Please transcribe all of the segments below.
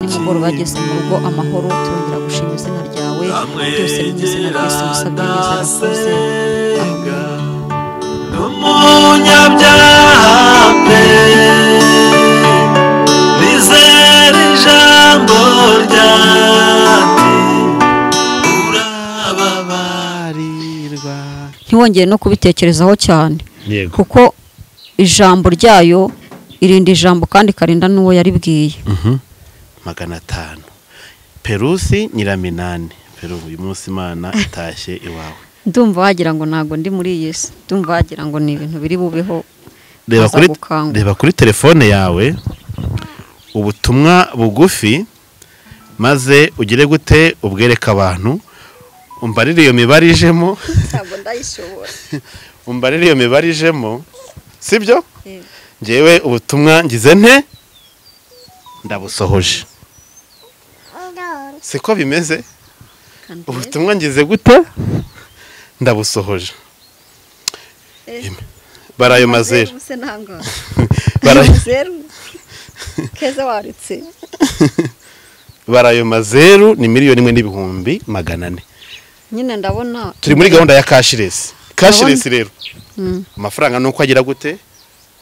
nimugoroba ageze mu rugo amahoro turongera gushima izina ryawe byose mu izina rya yesu musabye neza arakuze amen n'umunyabyaha pe bizera ijambo ryati urababarirwa ntiwongere no kubitekerezaho cyane yego kuko ijambo ryayo irinda ijambo kandi ikarinda n'uwo yaribwiye magana atanu perusi nyiraminani peru uyu munsi imana itashye iwawe ndumva wagira ngo ntabwo ndi muri iyi si ndumva wagira ngo ni ibintu biri bubeho reba Aza kuri, gukangura. reba kuri telefone yawe ubutumwa bugufi maze ugire gute ubwereke abantu umbarire iyo mibare ijemo ntabwo ndayishobora umbarire iyo mibare ijemo sibyo ngewe ubutumwa ngize nte ndabusohoje siko bimeze ubutumwa ngize gute ndabusohoje barayo mazeru Barayo- keza warutse barayo mazeru ni miliyoni imwe n'ibihumbi magana ane nyine ndabona turi muri gahunda ya kashiresi kashiresi rero Mm. amafaranga ni uko agira gute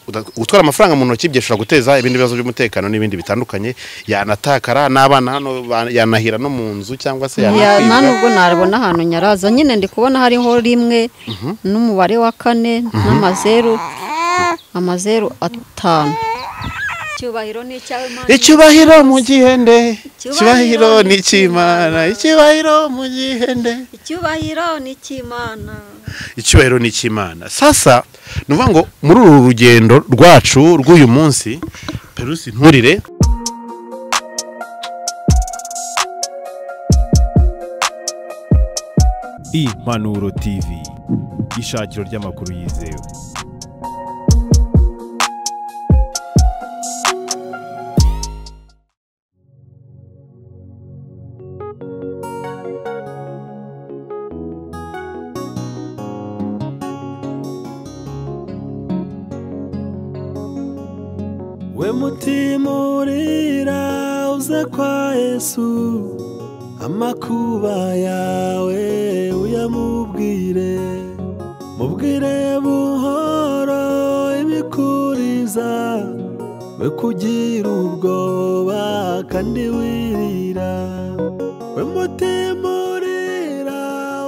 Uda- gutwara amafaranga mu ntoki byashobora guteza ibindi bibazo by'umutekano n'ibindi bitandukanye yanatakara n'abana hano ba- yanahira no mu nzu cyangwa se Ya- nta yanakwibwa nubwo nabona ahantu nyaraza nyine ndi kubona hariho rimwe n'umubare wa kane n'amazeru amazeru atanu icyubahiro ni icyawe Mana. icyubahiro mu gihende Icyubahiro icyubahiro ni ni icy'imana icyubahiro mu gihende icyubahiro ni icy'imana icyubahiro ni icy'imana sasa ni ukuvuga ngo muri uru rugendo rwacu rw'uyu munsi perusi nturire impanuro tv ishakiro ry'amakuru yizewe we mutima urira uza kwa yesu amakuba yawe uyamubwire mubwire buhoro ibikuriza we kugira ubwoba kandi wirira we mutima urira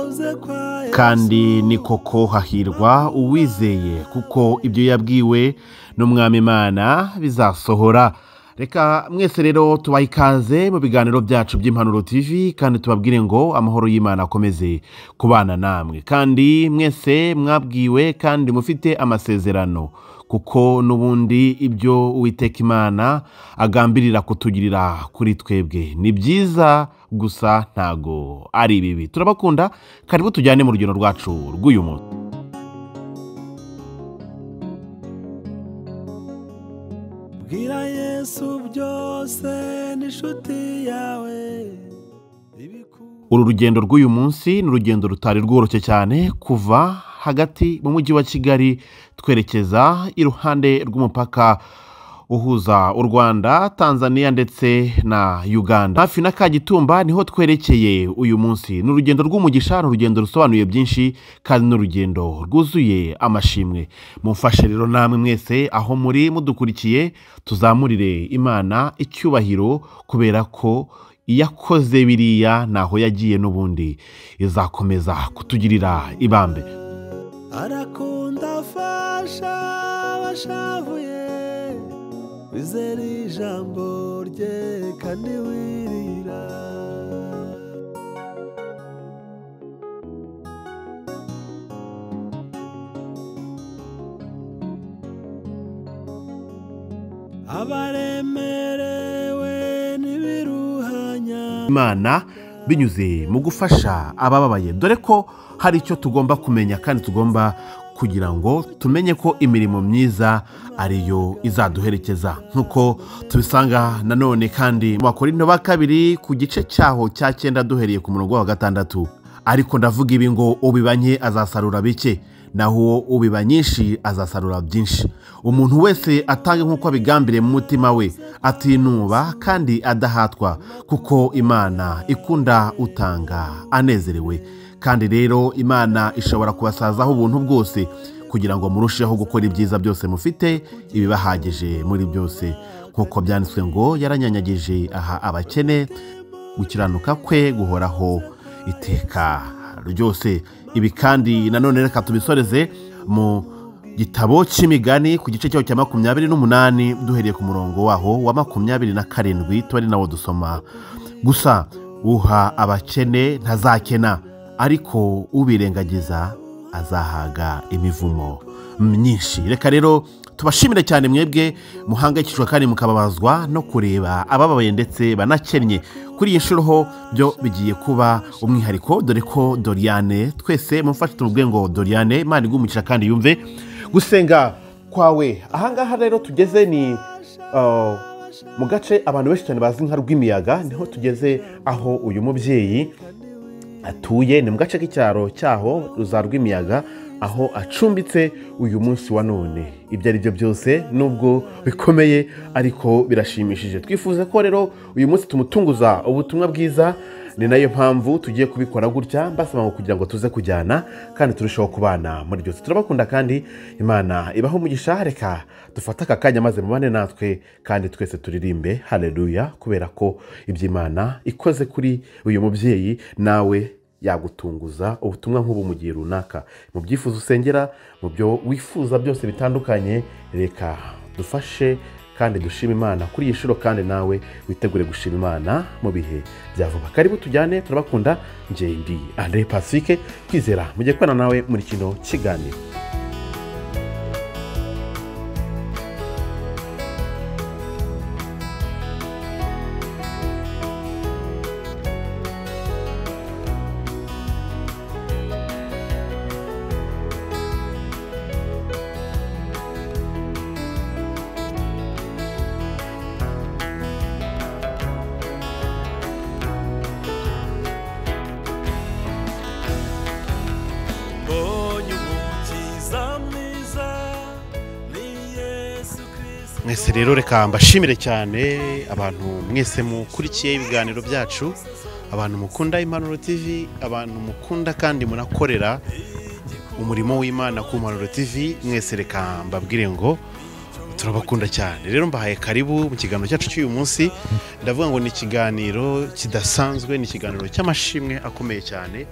uza kwa yesu kandi ni koko hahirwa uwizeye kuko ibyo yabwiwe n'umwami imana bizasohora reka mwese rero tubaha ikaze mu biganiro byacu by'impanuro tv kandi tubabwire ngo amahoro y'imana akomeze kubana namwe kandi mwese mwabwiwe kandi mufite amasezerano kuko n'ubundi ibyo uwiteka imana agambirira kutugirira kuri twebwe ni byiza gusa ntago ari bibi turabakunda karibu tujyane mu rugendo rwacu rw'uyu munsi Bwira Yesu byose n'inshuti yawe uru rugendo rw'uyu munsi ni urugendo rutari rworoshye cyane kuva hagati mu mujyi wa kigali twerekeza iruhande rw'umupaka uhuza u rwanda tanzania ndetse na uganda hafi na kagitumba niho twerekeye uyu munsi ni urugendo rw'umugisha ni urugendo rusobanuye byinshi kandi ni urugendo rwuzuye amashimwe mumfashe rero namwe mwese aho muri mudukurikiye tuzamurire imana icyubahiro kubera ko iyakoze biriya ntaho yagiye n'ubundi izakomeza kutugirira ibambe arakunda afasha abashavuye wizera ijambo rye kandi wirira abaremerewe n'ibiruhanya imana binyuze mu gufasha abababaye dore ko hari icyo tugomba kumenya kandi tugomba kugira ngo tumenye ko imirimo myiza ariyo izaduherekeza nk'uko tubisanga nanone kandi mu bakorinto ba kabiri ku gice cyaho cya cyenda duhereye ku murongo wa gatandatu ariko ndavuga ibi ngo ubibanye azasarura bike naho ubiba nyinshi azasarura byinshi umuntu wese atange nk'uko abigambiriye mu mutima we atinuba kandi adahatwa kuko imana ikunda utanga anezerewe kandi rero imana ishobora kubasazaho ubuntu bwose kugira ngo murusheho gukora ibyiza byose mufite ibibahagije muri byose nk'uko byanditswe ngo yaranyanyagije aha abakene gukiranuka kwe guhoraho iteka ryose ibi kandi nanone reka tubisoreze mu gitabo cy'imigani ku gice cyaho cya makumyabiri n'umunani duhereye ku murongo waho wa makumyabiri na karindwi tuba ari nawo dusoma gusa uha abakene ntazakena ariko ubirengagiza azahaga imivumo myinshi reka rero tubashimire cyane mwebwe muhangayikishwa kandi mukababazwa no kureba abababaye ndetse banakennye kuri iyi nshuro ho byo bigiye kuba umwihariko dore ko doriyane twese mufashe tuvuge ngo doriyane imana igumukira kandi yumve gusenga kwawe ahangaha rero tugeze ni uh, mu gace abantu benshi cyane bazi nka rw'imiyaga niho tugeze aho uyu mubyeyi atuye ni mu gace k'icyaro cyaho ruza rw'imiyaga aho acumbitse uyu munsi wa none ibyo ari byo byose nubwo bikomeye ariko birashimishije twifuza ko rero uyu munsi tumutunguza ubutumwa bwiza ni nayo mpamvu tugiye kubikora gutya mbasaba ngo kugira ngo tuze kujyana kandi turusheho kubana muri byose turabakunda kandi imana ibaho umugisha reka dufate aka kanya maze mubane natwe kandi twese turirimbe hareruya kubera ko iby'imana ikoze kuri uyu mubyeyi nawe yagutunguza ubutumwa nk'ubu mu gihe runaka mu byifuzo usengera mu byo wifuza byose bitandukanye reka dufashe kandi dushima imana kuri iyi nshuro kandi nawe witegure gushima imana mu bihe bya vuba karibu tujyane turabakunda ngende andre pacifique twizera mujye kubana nawe muri kino kiganiro mbonye umukiza mwiza ni yesu kirisito mwese rero reka mbashimire cyane abantu mwese mukurikiye ibiganiro byacu abantu mukunda impanuro tv abantu mukunda kandi munakorera umurimo w'imana ku mpanuro tv mwese reka mbabwire ngo turabakunda cyane rero mbahaye karibu mu kiganiro cyacu cy'uyu munsi ndavuga ngo ni ikiganiro kidasanzwe ni ikiganiro cy'amashimwe akomeye cyane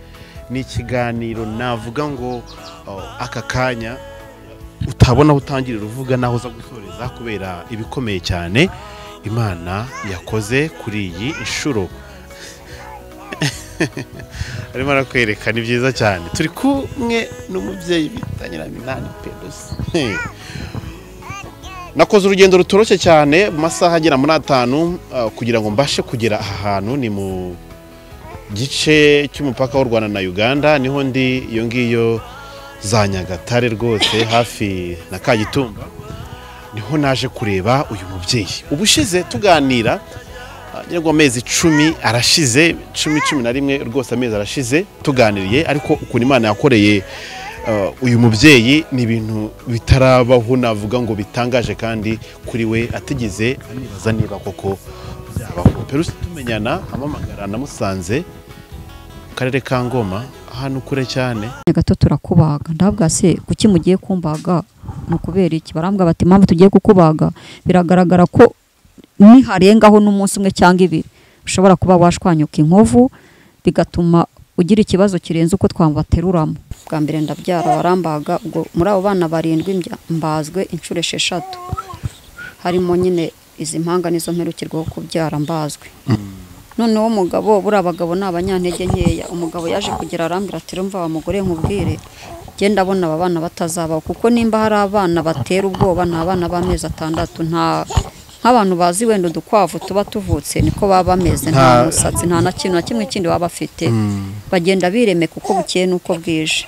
ni ikiganiro navuga ngo oh, aka kanya utabona aho utangirira uvuga n'aho uza gusoreza kubera ibikomeye cyane imana yakoze kuri iyi nshuro arimo arakwereka ni byiza cyane turi kumwe n'umubyeyi bita nyiraminani pedosi nakoze urugendo rutoroshye cyane mu masaha agera muri atanu ah, kugira ngo mbashe kugera aha hantu ni mu gice cy'umupaka w'u rwanda na uganda niho ndi iyo ngiyo za nyagatare rwose hafi na kagitumba niho naje kureba uyu mubyeyi ubushize tuganira ngira ngo amezi icumi arashize cumi cumi na rimwe rwose amezi arashize tuganiriye ariko ukuntu imana yakoreye uh, uyu mubyeyi ni ibintu bitarabaho navuga ngo bitangaje kandi kuri we atigeze anibaza niba koko byabaho perusi tumenyana amamagara namusanze mu karere ka ngoma ahantu kure cyane gato turakubaga ndavuga se kuki mugiye kumbaga ni ukubera iki barambwira bati impamvu tugiye kukubaga biragaragara ko niharengaho n'umunsi umwe cyangwa ibiri ushobora kuba washwanyuka inkovu bigatuma ugira ikibazo kirenze uko twamubateruramo bwa mbere ndabyara warambaga ubwo muri abo bana barindwi mbya- mbazwe inshuro esheshatu harimo nyine izi mpanga nizo mperukirwaho kubyara mbazwe noneho umugabo buriya abagabo ni abanyantege nkeya umugabo yaje kugira arambwira ati rumva wa mugore nkubwire genda abona aba bana batazabaho kuko nimba hari abana batera ubwoba ni abana b'amezi atandatu nta nk'abantu bazi wenda udukwavu tuba tuvutse niko baba bameze nta Nta- musatsi nta na kintu na kimwe kindi baba bafite bagenda biremeka uko bukeye n'uko bwije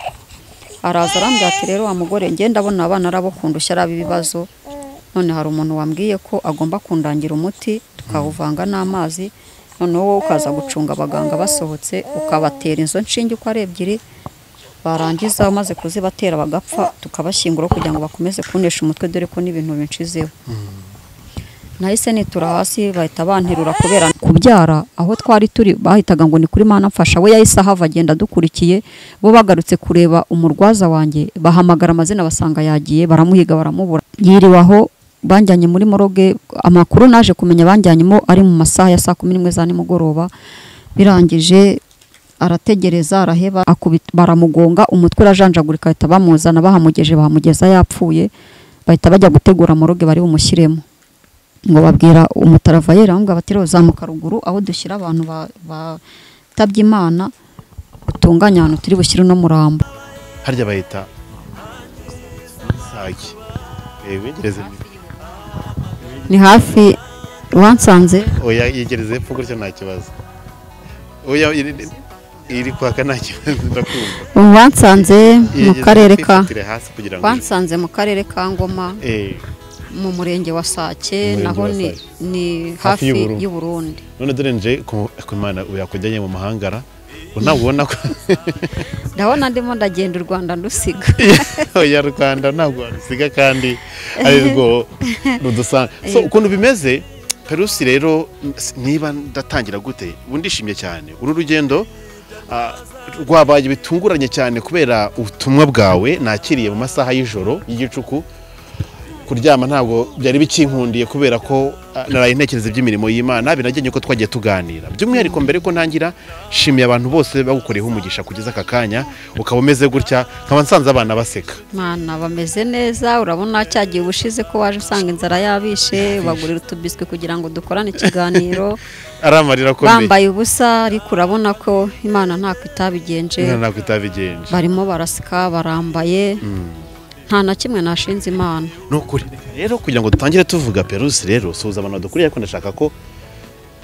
araza arambwira ati rero wa mugore ngenda abona abana arabakundusha ari ab'ibibazo none hari umuntu wambwiye ko agomba kundangira umuti tukawuvanga n'amazi noneho wowe ukaza gucunga abaganga basohotse ukabatera izo nshinge uko ari ebyiri barangiza bamaze kuzibatera bagapfa tukabashyingura kugira ngo bakomeze kunesha umutwe dore ko n'ibintu binshizeho nahise nitura hasi bahita banterura kubera kubyara aho twari turi bahitaga ngo ni kuri mana mfasha we yahise ahava agenda adukurikiye bo bagarutse kureba umurwaza wanjye bahamagara amazina basanga yagiye baramuhiga baramubura yiriwe aho banjyanye muri moroge amakuru naje kumenya banjyanyemo ari mu masaha ya saa kumi n'imwe za nimugoroba birangije arategereza araheba akubita baramugonga umutwe urajanjagurika bahita bamuzana bahamugeje bahamugeza yapfuye bahita bajya gutegura moroge bari bumushyiremo ngo babwira umutaravayeri aramubwira bati rero zamuka ruguru aho dushyira abantu ba- batabye imana utunganye ahantu turi bushyire uno murambo harya bahita sake yegereze ni hafi wansanze oya yegereze epfo gutya nta kibazo oya iri iri kwaka nta kibazo ndakumva wansanze mu Yegereze karere ka kwifatire hasi kugira ngo wansanze mu karere ka ngoma Eh, mu murenge wa sake Murenge naho wa ni, Sake. ni Hafi hafi y'u Burundi. y'uburundi none dore nje ku ku Imana yakujyanye mu mahangara ngo ntabwo ubona ko ndabona ndimo ndagenda u rwanda ndusiga oya rwanda ntabwo warusiga kandi ari rwo rudusanga so ukuntu bimeze perusi rero s- niba ndatangira gute ubu ndishimye cyane uru rugendo ah, rwabaye bitunguranye cyane kubera ubutumwa bwawe nakiriye mu masaha y'ijoro y'igicuku kuryama ntabwo byari bikinkundiye kubera ko ah, naraye ntekereza iby'imirimo y'imana binajyanye ko twagiye tuganira by'umwihariko mbere ko ntangira nshimiye abantu bose bagukoreyeho umugisha kugeza aka kanya ukaba umeze gutya nkaba nsanze abana baseka mana bameze neza urabona cyagihe ubushize ko waje usanga inzara yabishe bagurira utubiswi kugira ngo dukorane ikiganiro ari amarira akomeye bambaye ubusa ariko urabona ko imana ntabwo itabigenje Imana ntabwo itabigenje barimo barasika barambaye nta na kimwe nashinze imana ni ukuri rero kugira ngo dutangire tuvuga perusi rero suhuza abantu badukuriye ariko ndashaka ko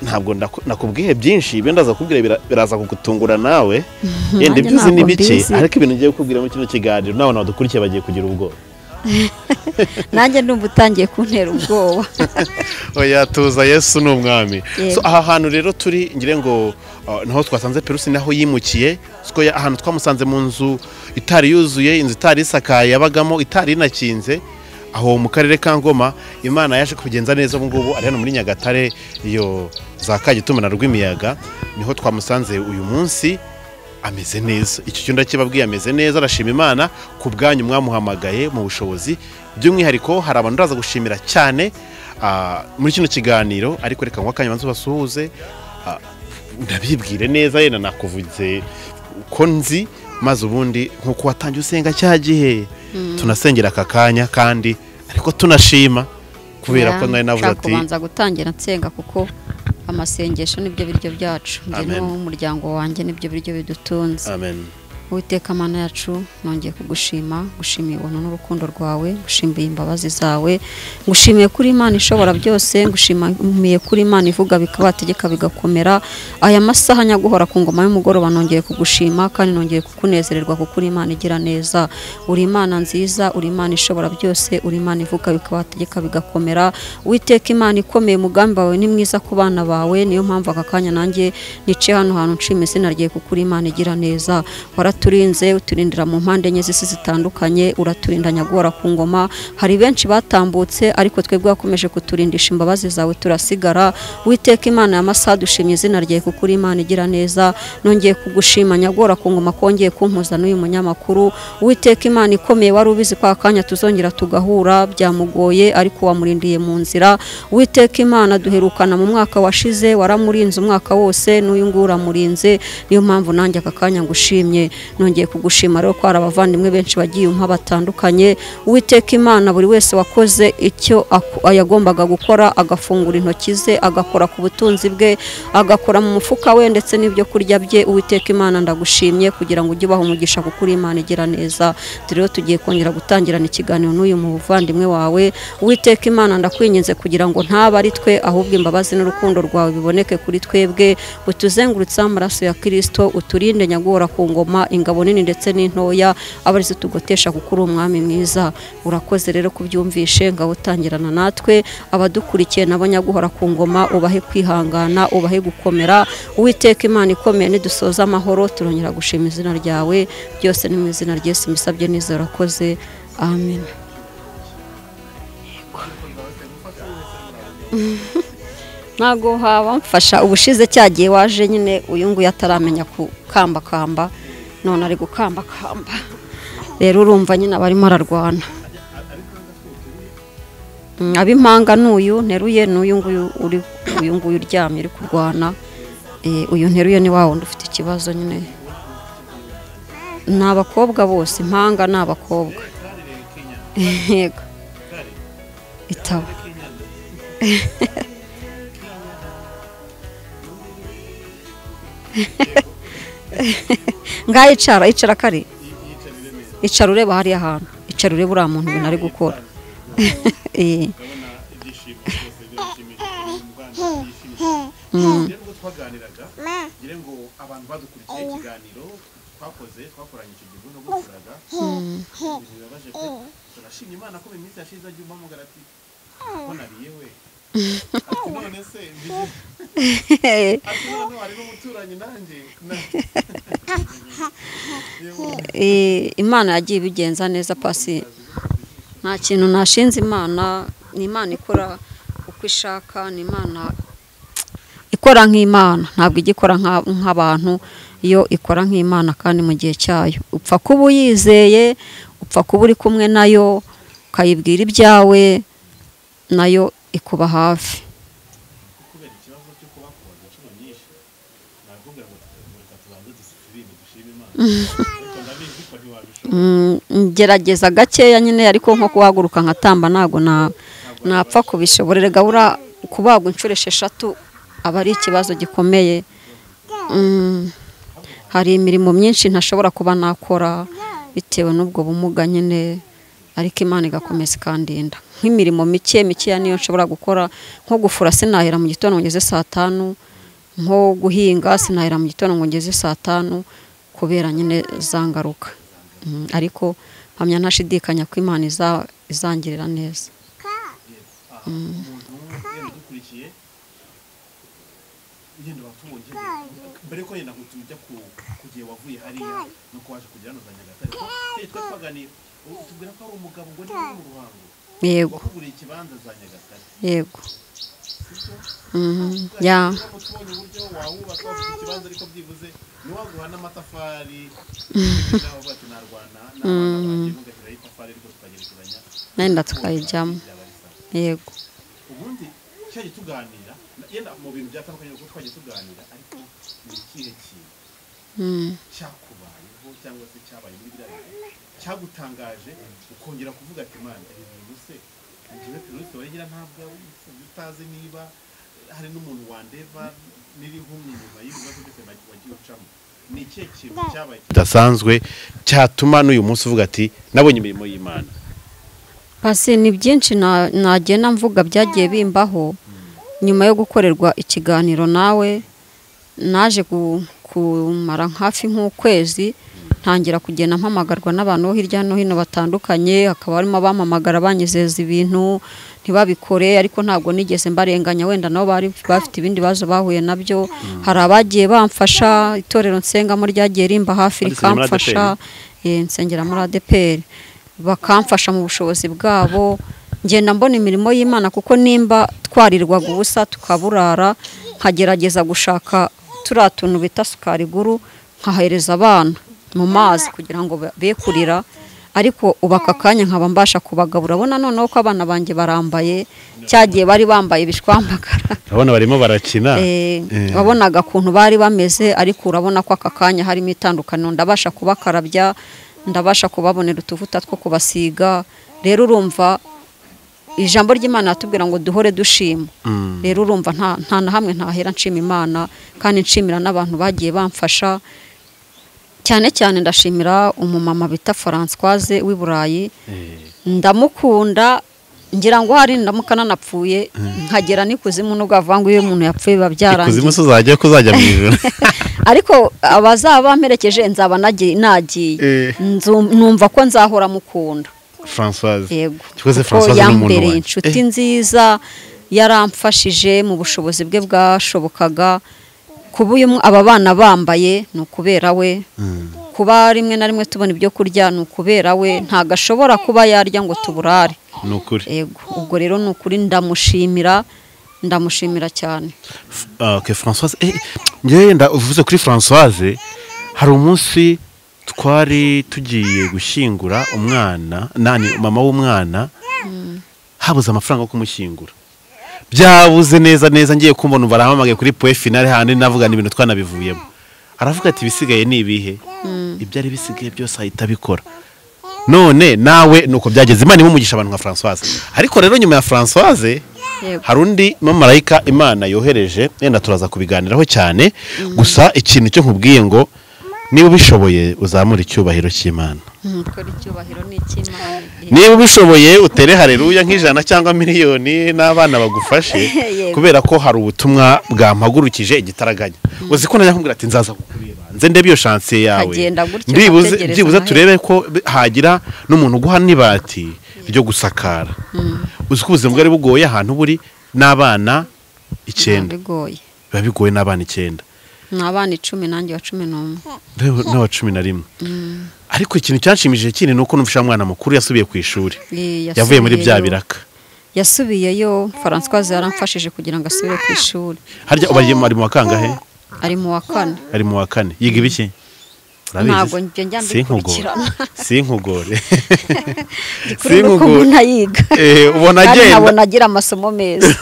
ntabwo ndaku- nakubwiye byinshi ibyo ndaza kubwira bira- biraza kugutungura nawe yenda Nanjye ibyo uzi ni ntabwo bike mbizi. ariko ibintu ngiye kukubwira muri kino kiganiro n'abantu badukurikiye bagiye kugira ubwoba nanjye ndumva utangiye kuntera ubwoba oya tuza yesu ni umwami Yego. so aha hantu rero turi ngira ngo uh, naho twasanze perusi naho yimukiye siko ya- ahantu twamusanze mu nzu itari yuzuye inzu itari isakaye yabagamo itari inakinze aho mu karere ka ngoma imana yaje kubigenza neza ubu ngubu ari hano muri nyagatare iyo za kagituma na rw'imiyaga niho twamusanze uyu munsi ameze neza icyo cyumba kibabwiye ameze neza arashima imana ku bwanyu mwamuhamagaye mu bushobozi by'umwihariko hari abantu uraza gushimira cyane ah, muri kino kiganiro ariko reka ngo akanya banze basuhuze ah, ndabibwire neza yenda nakuvuze ko nzi maze ubundi nk'uko watangiye usenga cya gihe tunasengera aka kanya kandi ariko tunashima kubera ko nari navuze Nshaka ati kubanza gutangira nsenga kuko amasengesho nibyo biryo byacu njye Amen. n'umuryango wanjye nibyo biryo bidutunze amen Uwiteka mana yacu nongeye kugushima gushimiye ubuntu n'urukundo rwawe gushimiye imbabazi zawe ngushimiye kuri imana ishobora byose ngushimiye kuri imana ivuga bikabategeka bigakomera aya masaha nyaguhora ku ngoma y'umugoroba nongeye kugushima kandi nongeye kukunezererwa kuko uri imana igira neza uri imana nziza uri imana ishobora byose uri imana ivuga bikabategeka bigakomera witeka imana ikomeye umugambi wawe ni mwiza ku bana bawe niyo mpamvu aka kanya nanjye niciye hano hantu nshima izina rye kuko uri imana igira neza waraturinze uturindira mu mpande enye z'isi zitandukanye uraturinda nyagora ku ngoma hari benshi batambutse ariko twebwe wakomeje kuturindisha imbabazi zawe turasigara witeka imana ya masaha dushimye izina rye kuko uri imana igira neza nongeye kugushima nyagora ku ngoma kongeye kumpuza n'uyu munyamakuru witeka imana ikomeye wari ubizi ko aka kanya tuzongera tugahura byamugoye ariko wamurindiye mu nzira witeka imana duherukana mu mwaka washize waramurinze umwaka wose n'uyu nguyu uramurinze niyo mpamvu nanjye aka kanya ngushimye nongeye kugushima rero ko hari abavandimwe benshi bagiye umpa batandukanye uwiteka imana buri wese wakoze icyo aku- yagombaga gukora agafungura intoki ze agakora ku butunzi bwe agakora mu mufuka we ndetse n'ibyo kurya bye uwiteka imana ndagushimye kugira ngo ujye ubaha umugisha kuko uri imana igira neza Dore rero tugiye kongera gutangirana ikiganiro n'uyu muvandimwe wawe uwiteka imana ndakwinginze kugira ngo ntaba ari twe ahubwo imbabazi n'urukundo rwawe biboneke kuri twebwe utuzengurutseho amaraso ya kirisito uturinde nyagora ku ngoma ingabo nini ndetse n'intoya abarizo tugotesha kuko uri umwami mwiza urakoze rero kubyumvishe ngabo utangirana natwe abadukurikiye nabo nyaguhora ku ngoma ubahe kwihangana ubahe gukomera uwiteka imana ikomeye nidusoza amahoro turongera gushima izina ryawe byose ni mu izina ry'Yesu mbisabye neza urakoze amen ntabwo habamfasha ubushize cyagiye waje nyine uyu nguyu ataramenya gukambakamba none ari gukambakamba rero urumva nyine abarimo ararwana Mm, ab'impanga n'uyu nteruye n'uyu nguyu uri uyu nguyu uryamye uri kurwana Eh, uyu nteruye ni wa wundi ufite ikibazo nyine ni abakobwa bose impanga ni abakobwa yego itaba ngaho icara icara kare icara ureba hariya ahantu icara ureba uriya muntu ibintu ari gukora Eh, mm, ubwo twaganiraga ngira ngo abantu badukurikiye ikiganiro twakoze twakoranye icyo gihe n'ubwo turaga ibintu bibabaje pe turashimye imana ko mu minsi yashize agiye umpamagara ati ko nariye we ati none se mbije ati none wari n'umuturanyi nanjye Na- eh, imana yagiye ibigenza neza pasi nta kintu nashinze imana ni imana ikora uko ishaka ni imana ikora nk'imana ntabwo ijya ikora nka- nk'abantu iyo ikora nk'imana kandi mu gihe cyayo upfa kuba uyizeye upfa kuba uri kumwe nayo ukayibwira ibyawe nayo ikuba hafi Mm, ngerageza gakeya nyine ariko nko kuhaguruka nkatamba ntabwo na- napfa kubishobora erega buriya kubagwa inshuro esheshatu aba ari ikibazo gikomeye Mm, hari imirimo myinshi ntashobora kuba nakora bitewe n'ubwo bumuga nyine ariko imana igakomeza ikandinda nk'imirimo mike mikeya niyo nshobora gukora nko gufura sinahera mu gitondo ngeze saa tanu nko guhinga sinahera mu gitondo ngo ngeze saa tanu kubera nyine za ngaruka Mm, ariko mpamya ntashidikanya ko imana iza- izangirira neza dukurikiye yenda watubonye mbere yuko yenda ngo tujya ku- ku gihe wavuye hariya nuko waje kugera hano za nyagatare ko twe twaganira ubu tubwira ko ari umugabo ngo ni we mu ruhango yego wakuguriye ikibanza za nyagatare yego Mhm, ya kuko tubonye uburyo wawubaka ufite ikibanza ariko byibuze ntiwaguha n'amatafari nawe uvuga ati narwana n'abana banjye mugashyiraho itafari ariko tukagerekeranya nenda tukayijyamo yego ubundi cyagiye tuganira yenda mu bintu byatandukanye kuko twagiye tuganira ariko ni ikihe kintu Mm, cyakubayeho cyangwa se cyabaye muri biriya bihe cyagutangaje ukongera kuvuga ati imana ibi bintu se njyewe pirusi waragira ntabwo utazi niba hari n'umuntu wandeva n'iri nkumwe inyuma y'ibibazo byose nag- wagiye ucamo ni ikihe kintu cyabaye kidasanzwe cyatuma n'uyu munsi uvuga ati nabonye imirimo y'imana pasi ni byinshi na- nagenda mvuga byagiye bimbaho nyuma yo gukorerwa ikiganiro nawe naje gu- kumara hafi nk'ukwezi ntangira kugenda mpamagarwa n'abantu bo hirya no hino batandukanye hakaba harimo abampamagara banyizeza ibintu ntibabikore ariko ntabwo nigeze mbarenganya wenda nabo bari bafite ibindi bibazo bahuye nabyo hari abagiye bamfasha itorero nsengamo ryagiye rimba hafi Wadusengera muri rikamfasha Eh, nsengera muri ADPR bakamfasha mu bushobozi bwabo ngenda mbona imirimo y'imana kuko nimba twarirwaga ubusa tukaburara nkagerageza gushaka turiya tuntu bita sukari guru nkahereza abana mu mazi kugira ngo ba- be kurira ariko ubu aka kanya nkaba mbasha kubagabura urabona noneho ko abana banjye barambaye cyagiye bari bambaye ibishwambagara urabona barimo barakina Eh, wabonaga ukuntu bari bameze ariko urabona ko aka kanya harimo itandukaniro ndabasha kubakarabya ndabasha kubabonera utuvuta two kubasiga rero urumva ijambo ry'imana ratubwira ngo duhore dushima rero urumva nta nta na hamwe ntahera nshima imana kandi nshimira n'abantu bagiye bamfasha cyane cyane ndashimira umumama bita Françoise w'i Burayi ndamukunda ngira ngo hari ndamuka nanapfuye nkagera n'ikuzimu nubwo avuga ngo iyo umuntu yapfuye biba byarangiye kuzimu se uzajya kuzajya mu ijoro ariko abazaba bamperekeje nzaba nagi- nagiye Eh, Nzu- numva ko nzahora mukunda Françoise yego Kikoze kuko Françoise ni umuntu yambereye wanjye. inshuti nziza yaramfashije mu bushobozi bwe bwashobokaga kuba uyu mw- aba bana bambaye ni ukubera we kuba rimwe na rimwe tubona ibyo kurya ni ukubera we ntabwo ashobora kuba yarya ngo tuburare ni ukuri yego ubwo rero ni ukuri ndamushimira ndamushimira cyane Ah, ok Françoise eh, ngewe yenda uvuze kuri Françoise hari umunsi twari tugiye gushyingura umwana nani mama w'umwana habuze amafaranga yo kumushyingura byabuze neza neza ngiye kumva numva arahamamagaye kuri poe finale handi navugana ibintu twanabivuyemo aravuga ati ibisigaye ni ibihe ibyari bisigaye byose ahita abikora none nawe nuko byageze imana imumugisha abantu nka Françoise ariko rero nyuma ya Françoise Yego. hari undi mamarayika imana yohereje yenda turaza kubiganiraho cyane gusa ikintu cyo nkubwiye ngo niba ubishoboye uzamure icyubahiro cy'imana gukora icyubahiro ni icy'imana niba ubishoboye utere hareruya nk'ijana cyangwa miliyoni n'abana bagufashe Yego. kubera ko hari ubutumwa bwampagurukije igitaraganya uzi ko najya nkubwira ati nzaza kukureba nze ndebe iyo shansiye yawe Nkagenda gutyo ndibuze nkategereza byibuze amahera. turebe ko b- hagira n'umuntu uguha n'ibati ryo gusakara uzi ko ubuzima bwari bugoye ahantu buri n'abana icyenda bigoye biba bigoye n'abana icyenda ni abana icumi nanjye wa cumi n'umwe Rero n'awa cumi na rimwe ariko ikintu cyanshimishije kinini ni uko numvise wa mwana mukuru yasubiye ku ishuri Eh, yavuye muri bya yasubiyeyo- biraka yasubiyeyo Françoise yaramfashije kugira ngo asubire ku ishuri harya ubu ari mu- ari mu wa kangahe ari mu wa kane ari mu wa kane yiga ibiki Urabizi? ntabwo njya njya Sinkugore. mbikurikirana sinkugore kuri ni uko sinkugore. umuntu ayiga Eh, ubona kandi agenda nkabona agira amasomo meza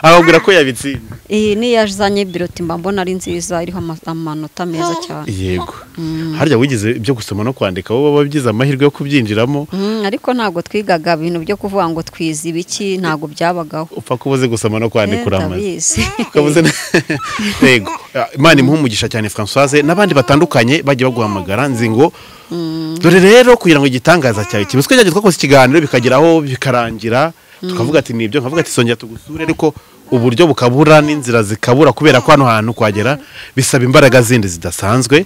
akabwira ko yabitsinda iyi niyo yazanye biroti mba mbona ari nziza iriho ama- amanota meza cyane yego harya wigize ibyo gusoma no kwandika wowe wabigize amahirwe yo kubyinjiramo Mm, ariko ntabwo twigaga ibintu byo kuvuga ngo twize ibiki ntabwo byabagaho upfa ko uzi gusoma no Eh, kwandika uramaze ndabizi ukabuze na- yego Ah, imana imuhe umugisha cyane Françoise n'abandi batandukanye bagiye baguhamagara nzi ngo dore rero kugira ngo igitangaza cyawe kibe usiko cyagiye twakoze ikiganiro bikagera aho bikarangira tukavuga ati nibyo nkavuga ati songera tugusure ariko uburyo bukabura n'inzira zikabura kubera ko hano hantu kuhagera bisaba imbaraga zindi zidasanzwe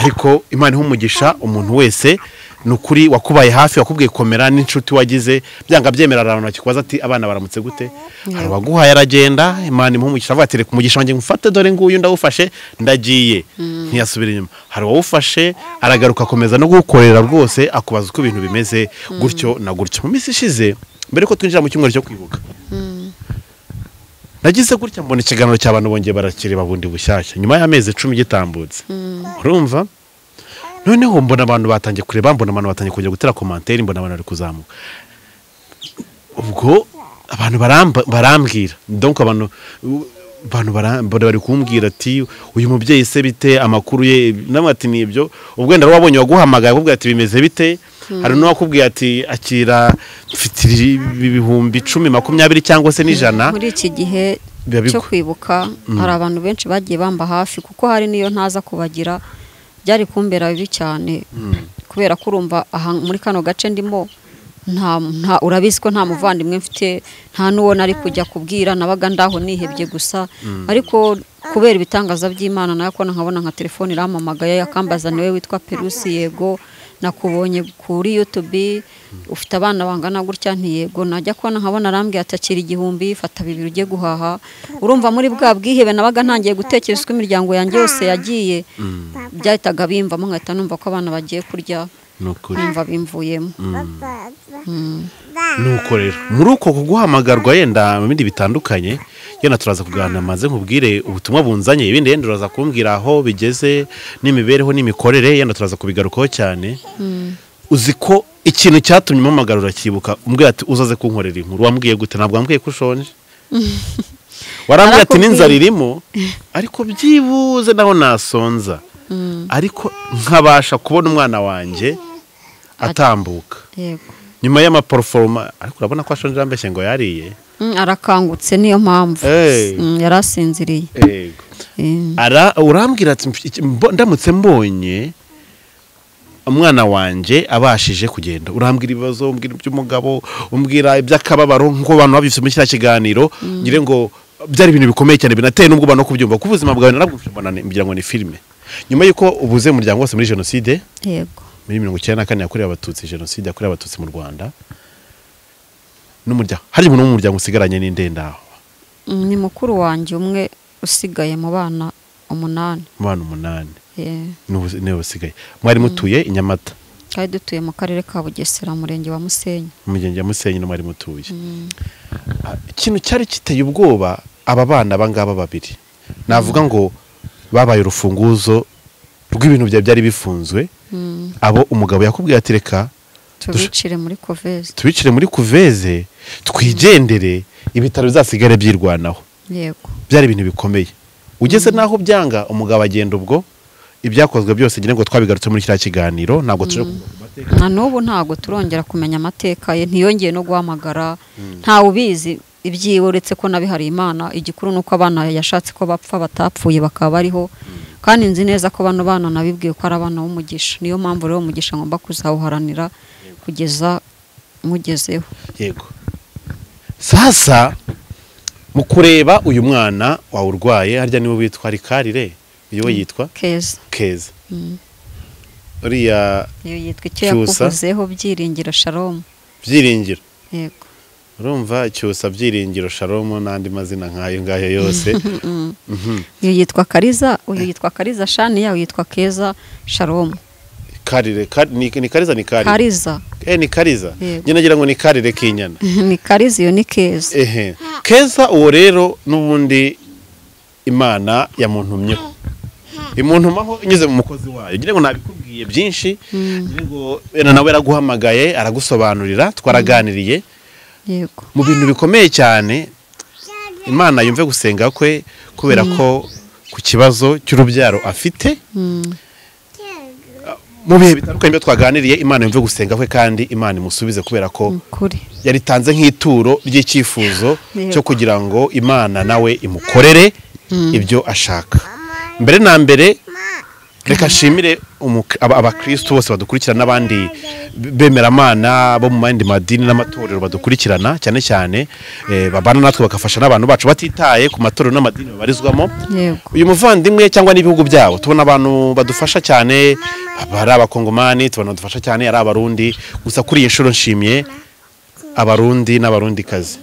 ariko imana iha umugisha umuntu wese ni ukuri wakubaye hafi wakubwiye komera n'inshuti wagize byanga byemera hari abantu bakikubaza ati abana baramutse gute hari uwaguhaye aragenda imana imuha umugisha avuga ati reka umugisha wanjye ngufate dore nguyu ndawufashe ndagiye ntiyasubira inyuma hari uwawufashe aragaruka akomeza no gukorera rwose akubaza uko ibintu bimeze gutyo na gutyo mu minsi ishize mbere ko twinjira mu cyumweru cyo kwibuka nagize gutya mbona ikiganiro cy'abantu bongeye barakireba bundi bushyashya nyuma y'amezi icumi gitambutse urumva noneho mbona abantu batangiye kureba mbona abantu batangiye kujya gutera komantere mbona abantu bari kuzamuka ubwo abantu baramba- barambwira donc abantu abantu barambara bari kumbwira ati uyu mubyeyi se bite amakuru ye namwe ati ni ibyo ubwo wenda wari wabonye waguhamagaye akubwira ati bimeze bite hari n'uwakubwiye ati akira mfite ibihumbi icumi makumyabiri cyangwa se n'ijana muri iki gihe Biba bigo- cyo kwibuka hari abantu benshi bagiye bamba hafi kuko hari n'iyo ntaza kubagira byari kumbera bibi cyane kubera ko urumva aha muri kano gace ndimo nta nta urabizi ko nta muvandimwe mfite nta n'uwo nari kujya kubwira nabaga ndaho nihebye gusa ariko kubera ibitangaza by'imana nawe ko nkabona nka telefone iramamagaye akambaza niwe witwa perusi yego nakubonye kuri yutubi ufite abana bangana gutya ntiyego najya kubona nkabona arambwira ati akira igihumbi fata bibiri ujye guhaha urumva muri bwa bwihebe nabaga ntangiye gutekereza uko imiryango yanjye yose yagiye byahitaga bimvamo nkahita numva ko abana bagiye kurya ni ukuri numva bimvuyemo nuko rero muri uko kuguhamagarwa yenda mu bindi bitandukanye yenda turaza kuganira maze nkubwire ubutumwa bunzanye ibindi yenda uraza kumbwira aho bigeze n'imibereho n'imikorere yenda turaza kubigarukaho cyane uzi ko ikintu cyatumye umamagara urakibuka umbwira ati uzaze kunkorera inkuru wambwiye gute ntabwo wambwiye ko ushonje warambwiye ati Narakubwiye. n'inzara irimo ariko byibuze naho nasonza ariko nkabasha kubona umwana wanjye atambuka yego nyuma y'amaparuforoma ariko urabona ko ashonje yambeshye ngo yariye Mm, arakangutse niyo mpamvu Hey. Mm, yari asinziriye Eh, Ara- urambwira ati "Mf- iki- mbo- ndamutse mbonye umwana wanjye abashije kugenda urambwira ibibazo umbwira iby'umugabo umbwira iby'akababaro nk'uko abantu babifite muri kiriya kiganiro ngire ngo byari ibintu bikomeye cyane binateye n'ubwoba no kubyumva ko ubuzima bwawe narabwumva ngira ngo ni filime nyuma y'uko ubuze umuryango wose muri jenoside yego muri mirongo icyenda na kane yakorewe abatutsi jenoside yakorewe abatutsi mu rwanda n'umuryango hari umuntu wo mu muryango usigaranye n'indendaho ni mukuru wanjye umwe usigaye mu bana umunani mu bana umunani Eh, n'ubu- niwe basigaye mwari mutuye i nyamata twari dutuye mu karere ka bugesera umurenge wa musenyi mu murenge wa musenyi no mwari mutuye Ah, ikintu cyari giteye ubwoba aba bana aba ngaba babiri navuga ngo babaye urufunguzo rw'ibintu bya- byari bifunzwe Mm, abo umugabo yakubwiye ati reka tubicire muri koveze tubicire muri kuveze twigendere ibitaro bizasigare byirwanaho yego byari ibintu bikomeye ugeze n'aho byanga umugabo agenda ubwo ibyakozwe byose ngira ngo twabigarutse muri kiriya kiganiro ntabwo tuje na n'ubu ntabwo turongera kumenya amateka ye ntiyongeye no guhamagara ntawe ubizi ibyiwe uretse ko nabihariye imana igikuru ni uko abana yashatse ko bapfa batapfuye bakaba bariho kandi nzi neza ko bano bana nabibwiye ko ari abana b'umugisha niyo mpamvu rero umugisha ngomba kuzawuharanira kugeza mugezeho yego sasa mu kureba uyu mwana wawe urwaye harya niwe witwa rikarire uyu we yitwa keza keza Mm. uriya iyo yitwa icyo Cyusa. yakuvuzeho byiringira sharomu byiringiro yego urumva cyusa byiringiro sharomu n'andi mazina nk'ayo ngayo yose Mhm. uyu yitwa kariza uyu yitwa kariza shaniya uyu yitwa keza sharomu karire Kari- ni ni kariza ni karire kariza Eh, ni kariza Yego. njye nagira ngo ni karire k'inyana ni kariza iyo ni keza ehe keza uwo rero n'ubundi imana yamuntumyeho imuntumaho inyuze mu mukozi wayo ngira ngo nabikubwiye byinshi ngira ngo wenda nawe yaraguhamagaye aragusobanurira twaraganiriye yego mu bintu bikomeye cyane imana yumve gusenga kwe kubera ko ku kibazo cy'urubyaro afite mu bihe bitandukanye byo twaganiriye imana yumve gusenga kwe kandi imana imusubize kubera ko kuri yaritanze nk'ituro ry'icyifuzo Yego. cyo kugira ngo imana nawe imukorere ibyo ashaka mbere na mbere reka nshimire umuki- aba- abakristo bose badukurikirana n'abandi bemeramana bo mu yandi madini n'amatorero badukurikirana cyane cyane eh, babana natwe bagafasha n'abantu bacu batitaye ku matorero n'amadini babarizwamo yego uyu muvandimwe cyangwa n'ibihugu byabo tubona abantu badufasha cyane ari abakongomani tubona badufasha cyane ari abarundi gusa kuri iyi nshuro nshimiye abarundi n'abarundikazi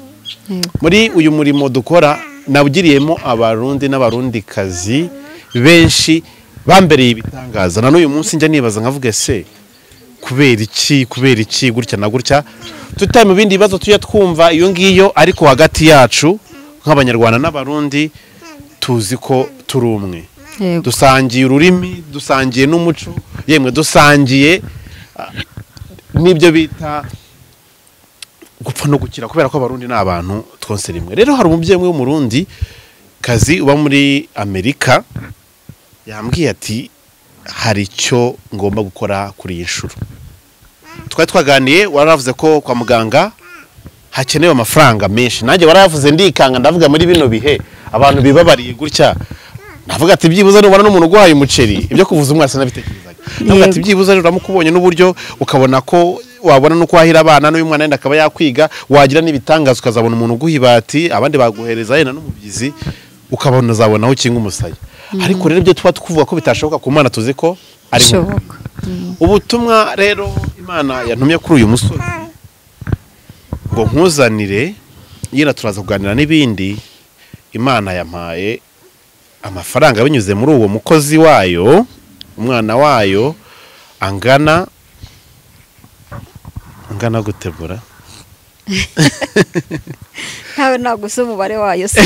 yego muri uyu murimo dukora nawugiriyemo abarundi n'abarundikazi benshi bambereye ibitangaza na n'uyu munsi njya nibaza nkavuga se kubera iki kubera iki gutya na gutya tutari mu bindi bibazo tujya twumva iyo ngiyo ariko hagati yacu nk'abanyarwanda n'abarundi tuzi ko turi umwe yego dusangiye ururimi dusangiye n'umuco yemwe dusangiye ah, n'ibyo bita gupfa no gukira kubera ko abarundi ni abantu twose rimwe rero hari umubyeyi umwe w'umurundi kazi uba muri amerika yambwiye ati hari icyo ngomba gukora kuri iyi nshuro twari twaganiye waravuze ko kwa muganga hakenewe amafaranga menshi nanjye waravuze ndikanga ndavuga muri bino bihe abantu bibabariye gutya navuga ati byibuze nubona n'umuntu urwaye umuceri ibyo kuvuza umwana sinabitekerezaga navuga ati Yego. byibuze rero uramukubonye n'uburyo ukabona ko wabona no kwahira abana n'uyu mwana yenda akaba yakwiga wagira n'ibitangaza ukazabona umuntu uguha ibati abandi baguhereza yenda n'umubyizi ukabona uzabona aho ukinga umusaya ariko rero ibyo tuba tukuvuga ko bitashoboka ku mwana tuzi ko ari mu bishoboka ubutumwa rero imana yantumye kuri uyu musozi ngo nkuzanire yenda turaza kuganira n'ibindi imana yampaye amafaranga binyuze muri uwo mukozi wayo umwana wayo angana angana gutegura ntawe ntabwo uzi umubare wayo se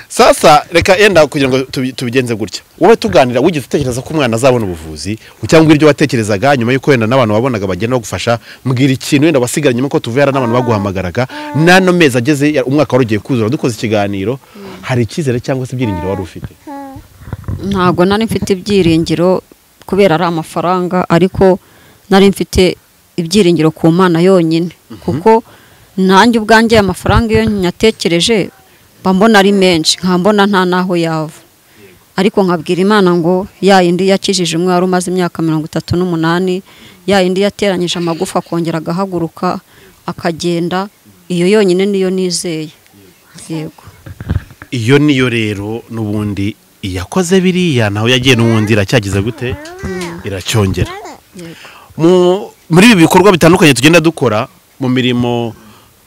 sasa reka yenda kugira ngo tubi- tubigenze gutya wowe tuganira wigeze utekereza ko umwana azabona ubuvuzi cyangwa ibyo watekerezaga nyuma y'uko wenda n'abantu wabonaga bagenda bagufasha mbwira ikintu wenda wasigaranye nyuma ko tuvuye hari n'abantu baguhamagaraga n'ano mezi ageze ya- umwaka wari ugiye kuzura dukoze ikiganiro hari icyizere cyangwa se ibyiringiro wari ufite ntabwo nari mfite ibyiringiro kubera ari amafaranga ariko nari mfite ibyiringiro ku mana yonyine kuko nanjye ubwanjye amafaranga iyo nyatekereje mba mbona ari menshi nkaba mbona nta n'aho yava ariko nkabwira imana ngo ya yindi yakijije umwe wari umaze imyaka mirongo itatu n'umunani ya yindi yateranyije amagufa akongera agahaguruka akagenda iyo yonyine niyo nizeye yego iyo niyo rero n'ubundi iyakoze biriya nawe yagiye n'ubundi iracyagize gute iracyongera Mu- muri ibi bikorwa bitandukanye tugenda dukora mu mirimo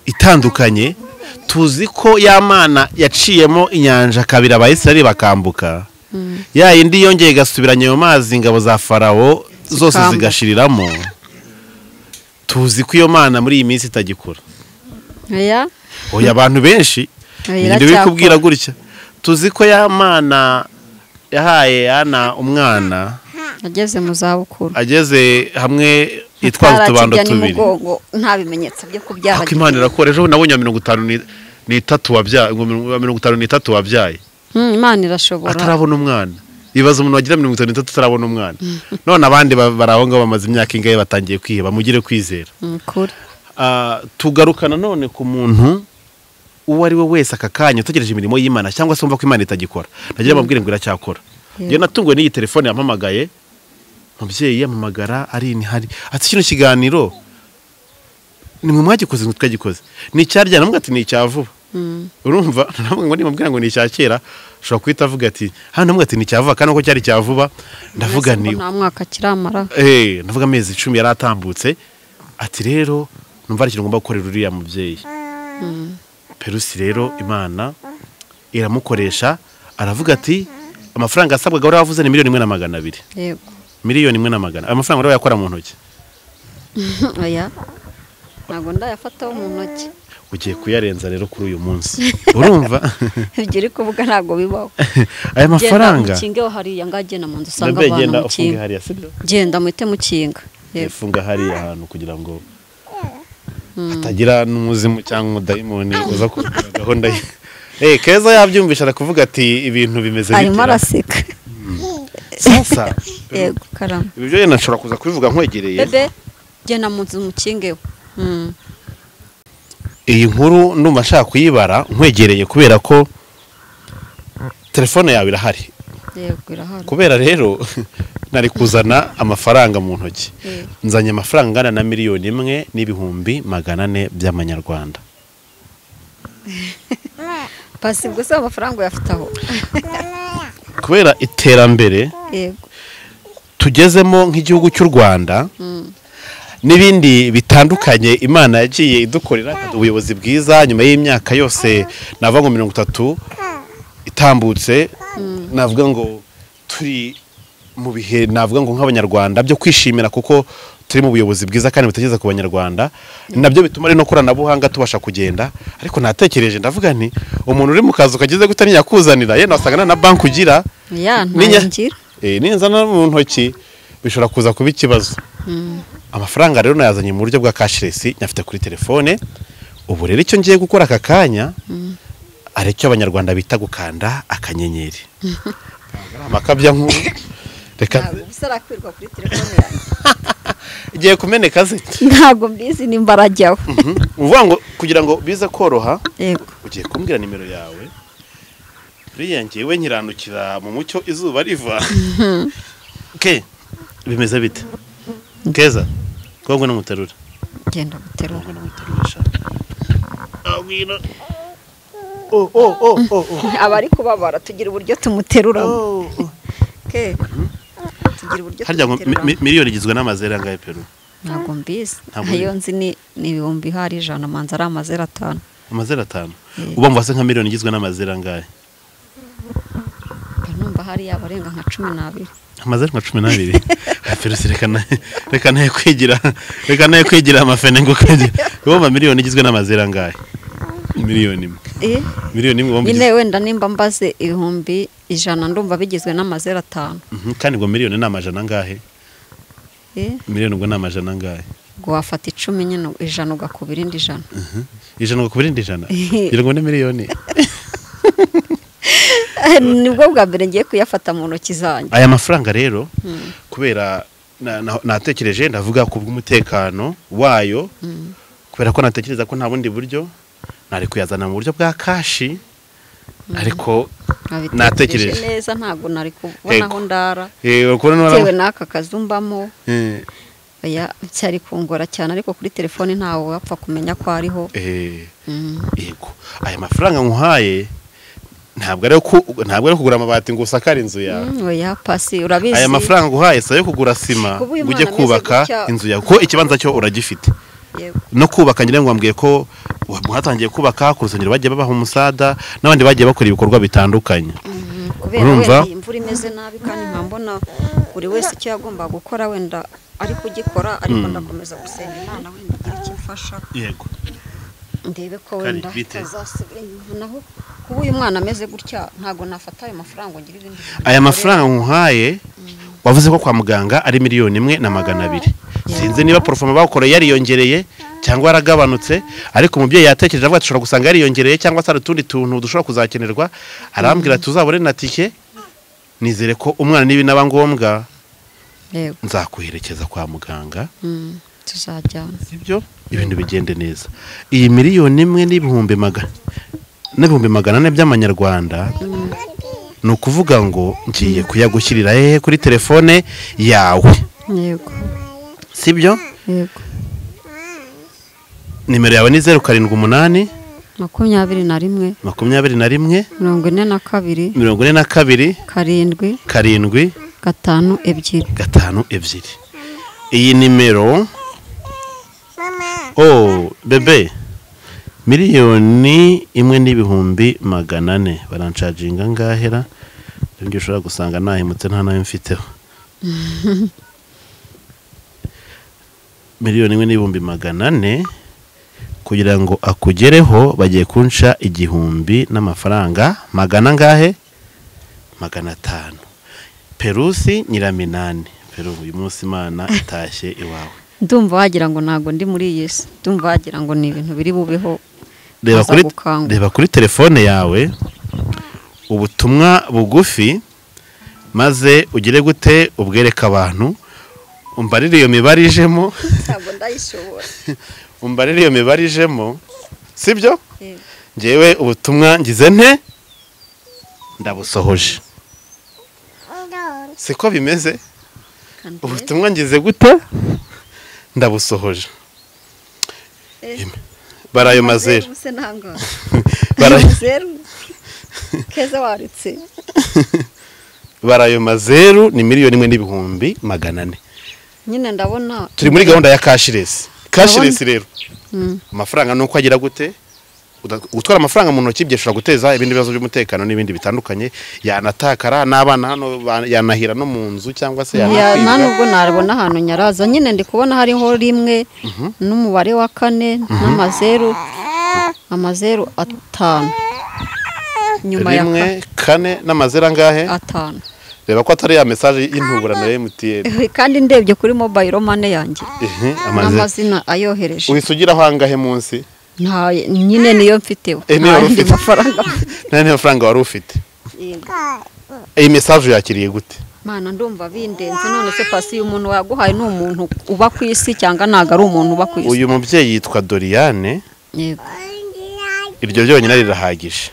itandukanye tuzi ko ya mana yaciyemo inyanja kabiri abayisirari bakambuka ya yindi yongeye igasubiranya ayo mazi ingabo za farawo zose Zikambuka. zigashiriramo tuzi ko iyo mana muri iyi minsi itagikora oya oya abantu benshi Oya, ngende bikubwira gutya tuzi ko ya mana yahaye yana umwana ageze mu za bukuru ageze hamwe yitwaza utubando Atarakijya tubiri n'umugongo, nta bimenyetso byo kubyara ako imana irakora ejo nabonye wa mirongo itanu ni- n'itatu wabyaye wa mirongo itanu n'itatu wabyaye Hmm, imana irashobora atarabona umwana ibaza umuntu wagira mirongo itanu n'itatu atarabona umwana none abandi ba- bari aho ngaho bamaze imyaka ingahe batangiye kwiheba mugire kwizera Ni ukuri Ah, tugaruka nanone ku muntu uwo ari we wese aka kanya utegereje imirimo y'imana cyangwa se wumva ko imana itagikora nagira bamubwire ngo iracyakora njyewe natunguwe n'iyi telefone yampamagaye umubyeyi yamamagara ari hari ati kino kiganiro ni mwe mwagikoze ngo twagikoze ni icyaryana namwe ati ni icya vuba urumva namwe ngo nimubwira ngo ni icya kera ushobora guhita avuga ati hano namwe ati ni icya vuba kandi uko cyari icya vuba Mbese ndavuga ngo ni nta mwaka kiramara Eh, ndavuga amezi icumi yari atambutse ati rero numva ari ikintu ngomba gukorera uriya mubyeyi perusi rero imana iramukoresha aravuga ati amafaranga asabwaga wari wavuze ni miliyoni imwe na magana abiri yego miliyoni imwe na magana ayo mafaranga wari wayakora mu ntoki oya ntabwo ndayafataho mu ntoki ugiye kuyarenza rero kuri uyu munsi urumva ibyo uri kuvuga ntabwo bibaho aya genda mafaranga mukingeho hariya ngaho genda mu nzu usanga ndabwo abantu mu genda ufunge kinga hariya sibyo genda muhite mukinga yego ifunga hariya ahantu kugira ngo hatagira n'umuzimu cyangwa umudayimoni uza kubura gahunda ye Eh, keza yabyumvisha arakuvuga ati ibintu bimeze arimo bitya araseka sasa yego karama ibyo rero nashobora kuza kubivuga nkwegereye bebe genda mu nzu mukingeho Hmm, iyi nkuru ndumva nshaka kuyibara nkwegereye kubera ko telefone yawe irahari yego irahari kubera rero nari kuzana amafaranga mu ntoki Yego. nzanye amafaranga angana na miliyoni imwe n'ibihumbi magana ane by'amanyarwanda pasi gusa amafaranga uyafite aho kubera iterambere yego tugezemo nk'igihugu cy'u rwanda n'ibindi bitandukanye imana yagiye idukorera ikaduha ubuyobozi bwiza nyuma y'imyaka yose navuga ngo mirongo itatu itambutse navuga ngo turi mu bihe navuga ngo nk'abanyarwanda byo kwishimira kuko turi mu buyobozi bwiza kandi butageza ku banyarwanda ni nabyo bituma rino koranabuhanga tubasha kugenda ariko natekereje ndavuga nti umuntu uri mu kazu kagize gute ntiyakuzanira yenda wasanga nta na banki ugira ya Ninya- ntangira Eh, ninzana mu ntoki bishobora kuza kuba ikibazo amafaranga rero nayazanye mu buryo bwa cashless nyafite kuri telefone ubu rero icyo ngiye gukora aka kanya ari cyo abanyarwanda bita gukanda akanyenyeri amakabya nkuru reka ntabwo ubusa arakwirwa kuri telefone yanjye igiye kumeneka ze ntabwo mbizi nimba arajyaho Mhm. uvuga ngo kugira ngo bize koroha yego ugiye kumbwira nimero yawe buriya ngewe nkiranukira mu mucyo izuba riva ke bimeze bite keza twabwe n'umuterura genda guterura twabwe n'umuterurisha abwira oh oh oh oh oh abari kubabara tugira uburyo tumuteruramo oh, oh. ke tugira uburyo harya ngo mi- tumuteruramo mi- miliyoni igizwe n'amazere angahe peru ntabwo mbizi Ntabwo ayo ubizi. nzi ni ni ibihumbi hari ijana manza ari amazero atanu amazere atanu uba mvase nka miliyoni igizwe n'amazere angahe mba numva hari yabarenga nka cumi n'abiri amazere nka cumi n'abiri perusi reka na- reka nayo kwigira reka nayo kwigira amafene ngo ukajya wumva miliyoni igizwe n'amazere angahe miliyoni imwe Eh, miliyoni imwe wumva nyine igizwe- wenda nimba mbaze ibihumbi ijana ndumva bigizwe n'amazero atanu Mhm, kandi ngo miliyoni ni amajana angahe Eh, miliyoni ubwo ni amajana angahe ngo wafata icumi nyine ijana ugakuba irindi ijana ijana ngo ku birindi ijana kugira ngo ni miliyoni nibwo bwa mbere ngiye kuyafata mu ntoki zanjye aya mafaranga rero kubera na- na- natekereje ndavuga ku bw'umutekano wayo kubera ko natekereza ko nta bundi buryo nari kuyazana mu buryo bwa kashi ariko nabitekereje Natekereje. neza ntabwo nari kubona Yego. aho ndara eh, ukubona n'uwari- bitewe n'aka kazu mbamo eh, oya byari kungora cyane ariko kuri telefone ntawe wapfa kumenya ko ariho eh, Mm. yego aya mafaranga nkuhaye ntabwo ari ku- ntabwo ari kugura amabati ngo usakare inzu yawe oya pasi urabizi aya mafaranga nguhaye si ayo kugura sima Kuba uyu ngo ujye mwana ameze kubaka gutya- inzu yawe kuko ikibanza cyo uragifite Yego. no kubaka ngira ngo wambwiye ko mwatangiye kubaka ku rusengero bagiye babaha umusada n'abandi bagiye bakora ibikorwa bitandukanye kubera Urumva? wenda iyi imvura imeze nabi kandi nka mbona buri wese icyo yagomba gukora wenda ari kugikora ariko ndakomeza gusenga imana wenda igira icyo imfasha yego ndebe ko Kari, wenda bite? atazasubira inyuma naho kuba uyu mwana ameze gutya ntabwo nafata ayo mafaranga ngo ngire ibindi bintu aya bikorera. mafaranga nkuhaye wavuze ko kwa muganga ari miliyoni imwe na magana abiri sinzi niba porofoma bawukoreye yariyongereye cyangwa yaragabanutse ariko umubyeyi yatekereje avuga ati ushobora gusanga yariyongereye cyangwa se hari utundi tuntu dushobora kuzakenerwa arambwira tuzabure na tike nizere ko umwana niba inaba ngombwa yego nzakuherekeza kwa muganga mm, tuzajyana sibyo ibintu bigende neza iyi miliyoni imwe n'ibihumbi magana n'ibihumbi magana ane by'amanyarwanda ni ukuvuga ngo ngiye kuyagushyirira hehe kuri telefone yawe yego sibyo yego nimero yawe ni zeru karindwi umunani makumyabiri na rimwe makumyabiri na rimwe mirongo ine na kabiri mirongo ine na kabiri karindwi karindwi gatanu ebyiri gatanu ebyiri iyi nimero oh bebe miliyoni imwe n'ibihumbi magana ane baranshaginga ngahera ibyo ushobora gusanga nahemutse nta nayo mfiteho miliyoni imwe n'ibihumbi magana ane kugira ngo akugereho bagiye kunsha igihumbi n'amafaranga magana angahe magana atanu perusi nyiraminani peru uyu munsi imana itashye iwawe ndumva wagira ngo ntabwo ndi muri iyi si ndumva wagira ngo ni ibintu biri bubeho reba Aza kuri gukangura. reba kuri telefone yawe ubutumwa bugufi maze ugire gute ubwereke abantu umbarire iyo mibare ijemo ntabwo ndayishobora umbarire iyo mibare ijemo sibyo Yego. ngewe ubutumwa ngize nte ndabusohoje siko bimeze ubutumwa ngize gute ndabusohoje Eh. Im- barayo mazera se ntabwo barayo zeru keza warutse barayo mazeru ni miliyoni imwe n'ibihumbi magana ane nyine ndabona turi muri gahunda ya kashiresi kashiresi Ndabona- rero amafaranga ni uko agira gute Uda- gutwara amafaranga mu ntoki byashobora guteza ibindi bibazo by'umutekano n'ibindi bitandukanye yanatakara n'abana hano ba- yanahira no mu nzu cyangwa se Ya, nta yanakwibwa nubwo nabona ahantu nyaraza nyine ndi kubona hariho rimwe n'umubare wa kane n'amazeru amazeru atanu nyuma ya rimwe ka- kane n'amazeru angahe atanu reba ko atari ya mesaje y'intuburano ya emutiyeni kandi ndebye kuri mobayiro mane yanjye amaze n'amazina ayohereje uhise ugiraho angahe munsi nta nyine niyo mfiteho Eh, niyo nta yandi ufite. mafaranga nta n'amafaranga wari ufite iyi mesaje yakiriye gute mana ndumva bindenze none se pasi uyu muntu waguhaye ni umuntu uba ku isi cyangwa ntabwo ari umuntu uba ku isi uyu mubyeyi yitwa doriyane Yego. iryo ryonyine rirahagije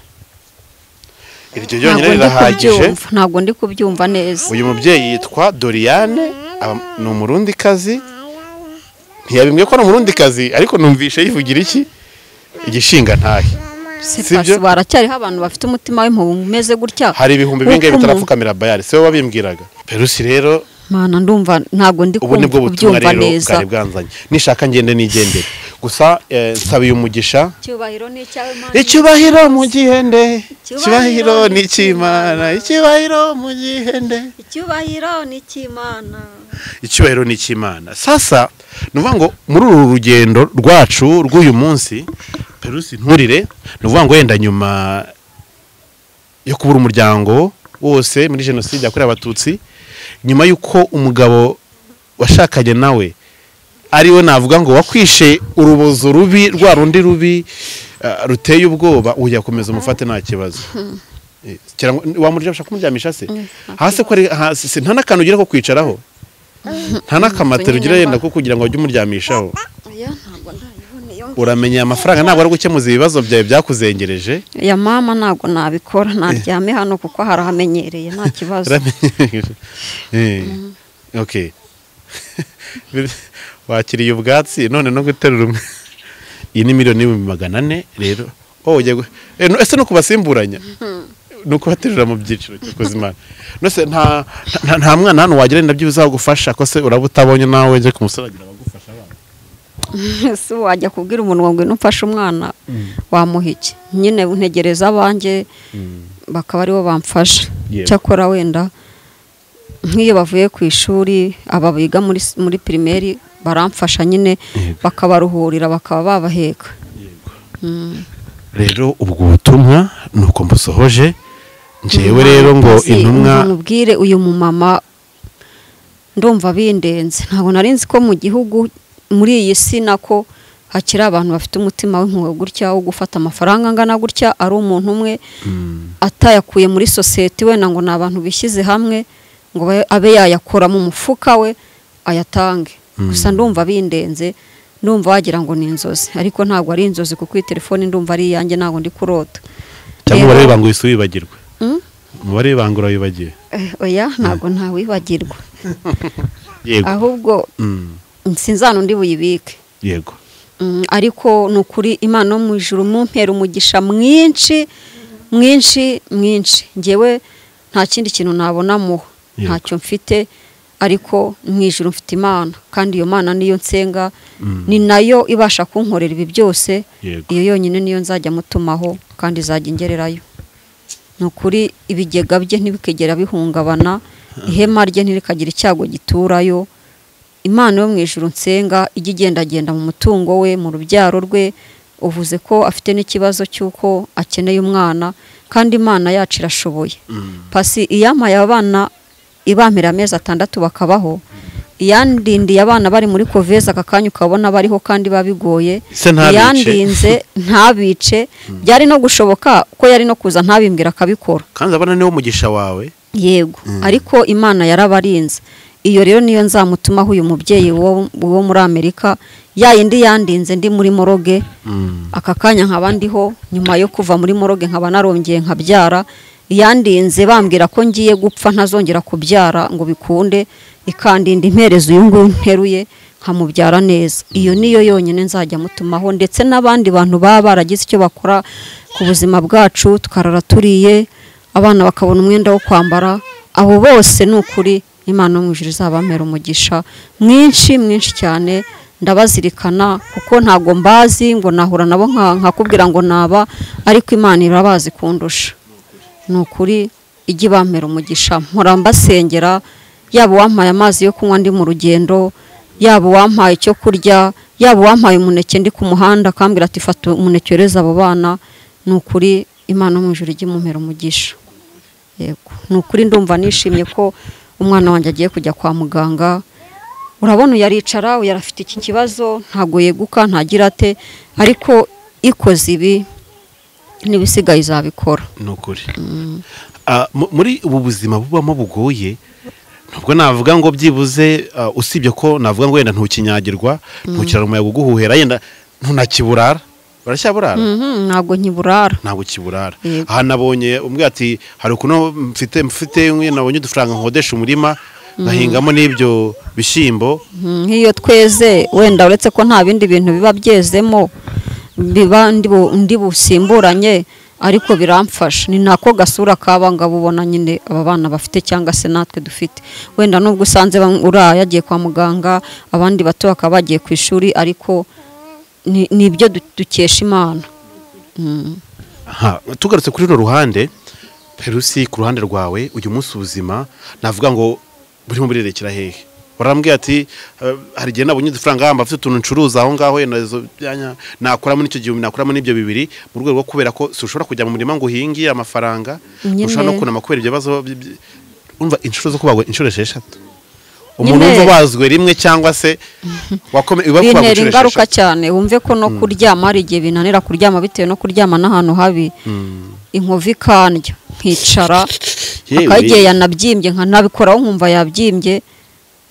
iryo Ntabwo ryonyine ndi rirahagije kubyumva, ntabwo ndi kubyumva neza uyu mubyeyi yitwa doriyane aba- ni umurundikazi ntiyabimbwiye ko ari umurundikazi ariko numvishe yivugira iki igishinga ntahe se si pasi byo? baracyariho abantu bafite umutima w'impuhwe umeze gutya hari ibihumbi bingahe Uko umuntu- bitarapfukamira bayari si wowe wabimbwiraga perusi rero mana ndumva ntabwo ndi ubu ni kumva bwo butumwa kubyumva rero neza bwari bwanzanye nishaka ngende nigendere gusa eh, nsabiye umugisha cyubahiro ni icyawe mana icyubahiro mu gihende icyubahiro Icyubahiro ni ni icy'imana icy'Imana. icyubahiro mu gihende icyubahiro ni icy'imana icyubahiro ni icy'imana sasa ni ukuvuga ngo muri uru rugendo rwacu rw'uyu munsi perusi nturire ni ukuvuga ngo wenda nyuma yo kubura umuryango wose muri jenoside yakorewe abatutsi nyuma y'uko umugabo washakanye nawe ari we navuga ngo wakwishe urubozo rubi rwa rundi rubi ah, ruteye ubwoba uyakomeza umufate nta kibazo Eh, kira ngo- wamuryamisha kumuryamisha se hasi ko ari- hasi se nta n'akantu ugira ko kwicaraho nta n'akamatera ugira yenda ko kugira ngo ujye umuryamishaho oya ntabwo ndayiboneye uramenye aya mafaranga ntabwo ari gukemuza ibibazo byawe byakuzengereje ya mama ntabwo nabikora naryame hano kuko harahamenyereye nta kibazo uramenye Eh, okay wakiriye ubwatsi none no guterura umwe iyi ni miliyoni n'ibihumbi magana ane rero oh ugiye gu- eh, no- ese no kubasimburanya ni ukubaterura mu byiciro cy'ubuzima nose nta nta- nta mwana hano wagira nabyo bizagufasha ko se uraba utabonye nawe ujye ku musore agira abagufasha abana si wajya kubwira umuntu ngo ngwino ufashe umwana wamuha iki nyine ntegereza abanjye bakaba aribo bamfasha Yego. cyakora wenda nk'iyo bavuye ku ishuri aba biga muri s- muri pirimeri baramfasha nyine bakabaruhurira bakaba babaheka rero ubwo butumwa ni uko mbusohoje njyewe rero ngo Ntabwo nzi, intumwa umuntu ubwire uyu mumama ndumva bindenze ntabwo nari nzi ko mu gihugu muri iyi si nako hakiri abantu bafite umutima w'impuhwe gutya wo gufata amafaranga angana gutya ari umuntu umwe atayakuye muri sosiyete wenda ngo ni abantu bishyize hamwe ngo babe- abe yayakora mu mufuka we ayatange gusa ndumva bindenze ndumva wagira ngo ni inzozi ariko ntabwo ari inzozi kuko iyi telefone ndumva ari iyanjye ntabwo ndi kurota cyangwa Rero- umubare w'ibanga uhise wibagirwa Mm? umubare w'ibanga urawibagiwe Eh, oya ntabwo ntawibagirwa yego ahubwo Mm, sinzana undi buyibike yego Mm, ariko ni ukuri imana yo mu ijuru mumpera umugisha mwinshi mwinshi mwinshi ngewe nta kindi kintu nabona muho Yego. ntacyo mfite ariko mu ijuru mfite imana kandi iyo mana niyo nsenga ni nayo ibasha kunkorera ibi byose Yego. iyo yonyine niyo nzajya mutumaho kandi izajya ingererayo ni ukuri ibigega bye ntibikigera bihungabana ihema rye ntirikagira icyago giturayo imana yo mu ijuru nsenga ijya igendagenda mu mutungo we mu rubyaro rwe uvuze ko afite n'ikibazo cy'uko akeneye umwana kandi imana yacu irashoboye pasi iyamaye abana ibamira amezi atandatu bakabaho iyandindiye abana bari muri koveza aka kanya ukabona bariho kandi biba bigoye Se ntabice. iyandize ntabice byari no gushoboka ko yari no kuza ntabimbwira akabikora kandi urabona niwo mugisha wawe yego ariko imana yarabarinze iyo rero niyo nzamutumaho uyu mubyeyi wo wo muri amerika ya yindi yandinze ndi muri moroge aka kanya nkaba ndiho nyuma yo kuva muri moroge nkaba narongeye nkabyara yandinze bambwira ko ngiye gupfa ntazongera kubyara ngo bikunde ikandinda imperezo uyu nguyu nteruye nkamubyara neza iyo niyo yonyine nzajya mutumaho ndetse n'abandi bantu baba baragize icyo bakora ku buzima bwacu tukarara turiye abana bakabona umwenda wo kwambara abo bose ni ukuri imana yo mu ijuru izabamera umugisha mwinshi mwinshi cyane ndabazirikana kuko ntabwo mbazi ngo nahura nabo nka- nkakubwira ngo naba ariko imana irabazi kundusha ni ukuri ijya ibamera umugisha mpora mbasengera yaba uwampaye amazi yo kunywa ndi mu rugendo yaba uwampaye icyo kurya yaba uwampaye umuneke ndi ku muhanda akambwira ati fata umuneke wereze abo bana ni ukuri imana yo mu ijuru ijya imumera umugisha yego ni ukuri ndumva nishimye ko umwana wanjye agiye kujya kwa muganga urabona uyu aricara uyu arafite iki kibazo ntabwo yeguka ntagira ate ariko ikoze ibi n'ibisigaye izabikora ni ukuri Ah, mu- muri ubu buzima bubamo bugoye nubwo navuga ngo byibuze ah, usibye ko navuga ngo wenda ntukinyagirwa ntukirara umuyaga uguhuhera yenda ntunakiburara uracyaburara Mhm, ntabwo nkiburara ntabwo kiburara Yego. aha nabonye umwe ati hari ukuntu mfite mfite nk'iyo nabonye udufaranga nkodesha umurima ngahingamo n'ibyo bishyimbo Mhm, nk'iyo tweze wenda uretse ko nta bindi bintu biba byezemo biba ndi bu- ndi busimburanye ariko biramfasha ni nako gasura kaba ngabo ubona nyine aba bana bafite cyangwa se natwe dufite wenda nubwo usanze bamwe- uriya yagiye kwa muganga abandi bato bakaba bagiye ku ishuri ariko ni ni ibyo du- dukesha imana Aha, tugarutse kuri runo ruhande perusi ku ruhande rwawe uyu munsi ubuzima navuga ngo burimo burerekera hehe warambwiye ati "Eh, hari igihe nabonye udufaranga hamba afite utuntu ncuruza aho ngaho yenda izo byanya nakuramo n'icyo gihumbi nakuramo n'ibyo bibiri mu rwego rwo kubera ko si ushobora kujya mu murima ngo uhinge amafaranga Nyine. ushobora no kunama kubera ibyo bibazo by- by- umva inshuro zo kubagwa inshuro esheshatu Nyine. umuntu wumva ubazwe rimwe cyangwa se wakome biba kubagwa bintera inshuro ingaruka esheshatu cyane wumve ko no kuryama hari igihe binanira kuryama bitewe no kuryama n'ahantu habi inkovu ikandya nkicara Yewe. hakaba igihe yanabyimbye nkanabikoraho nkumva yabyimbye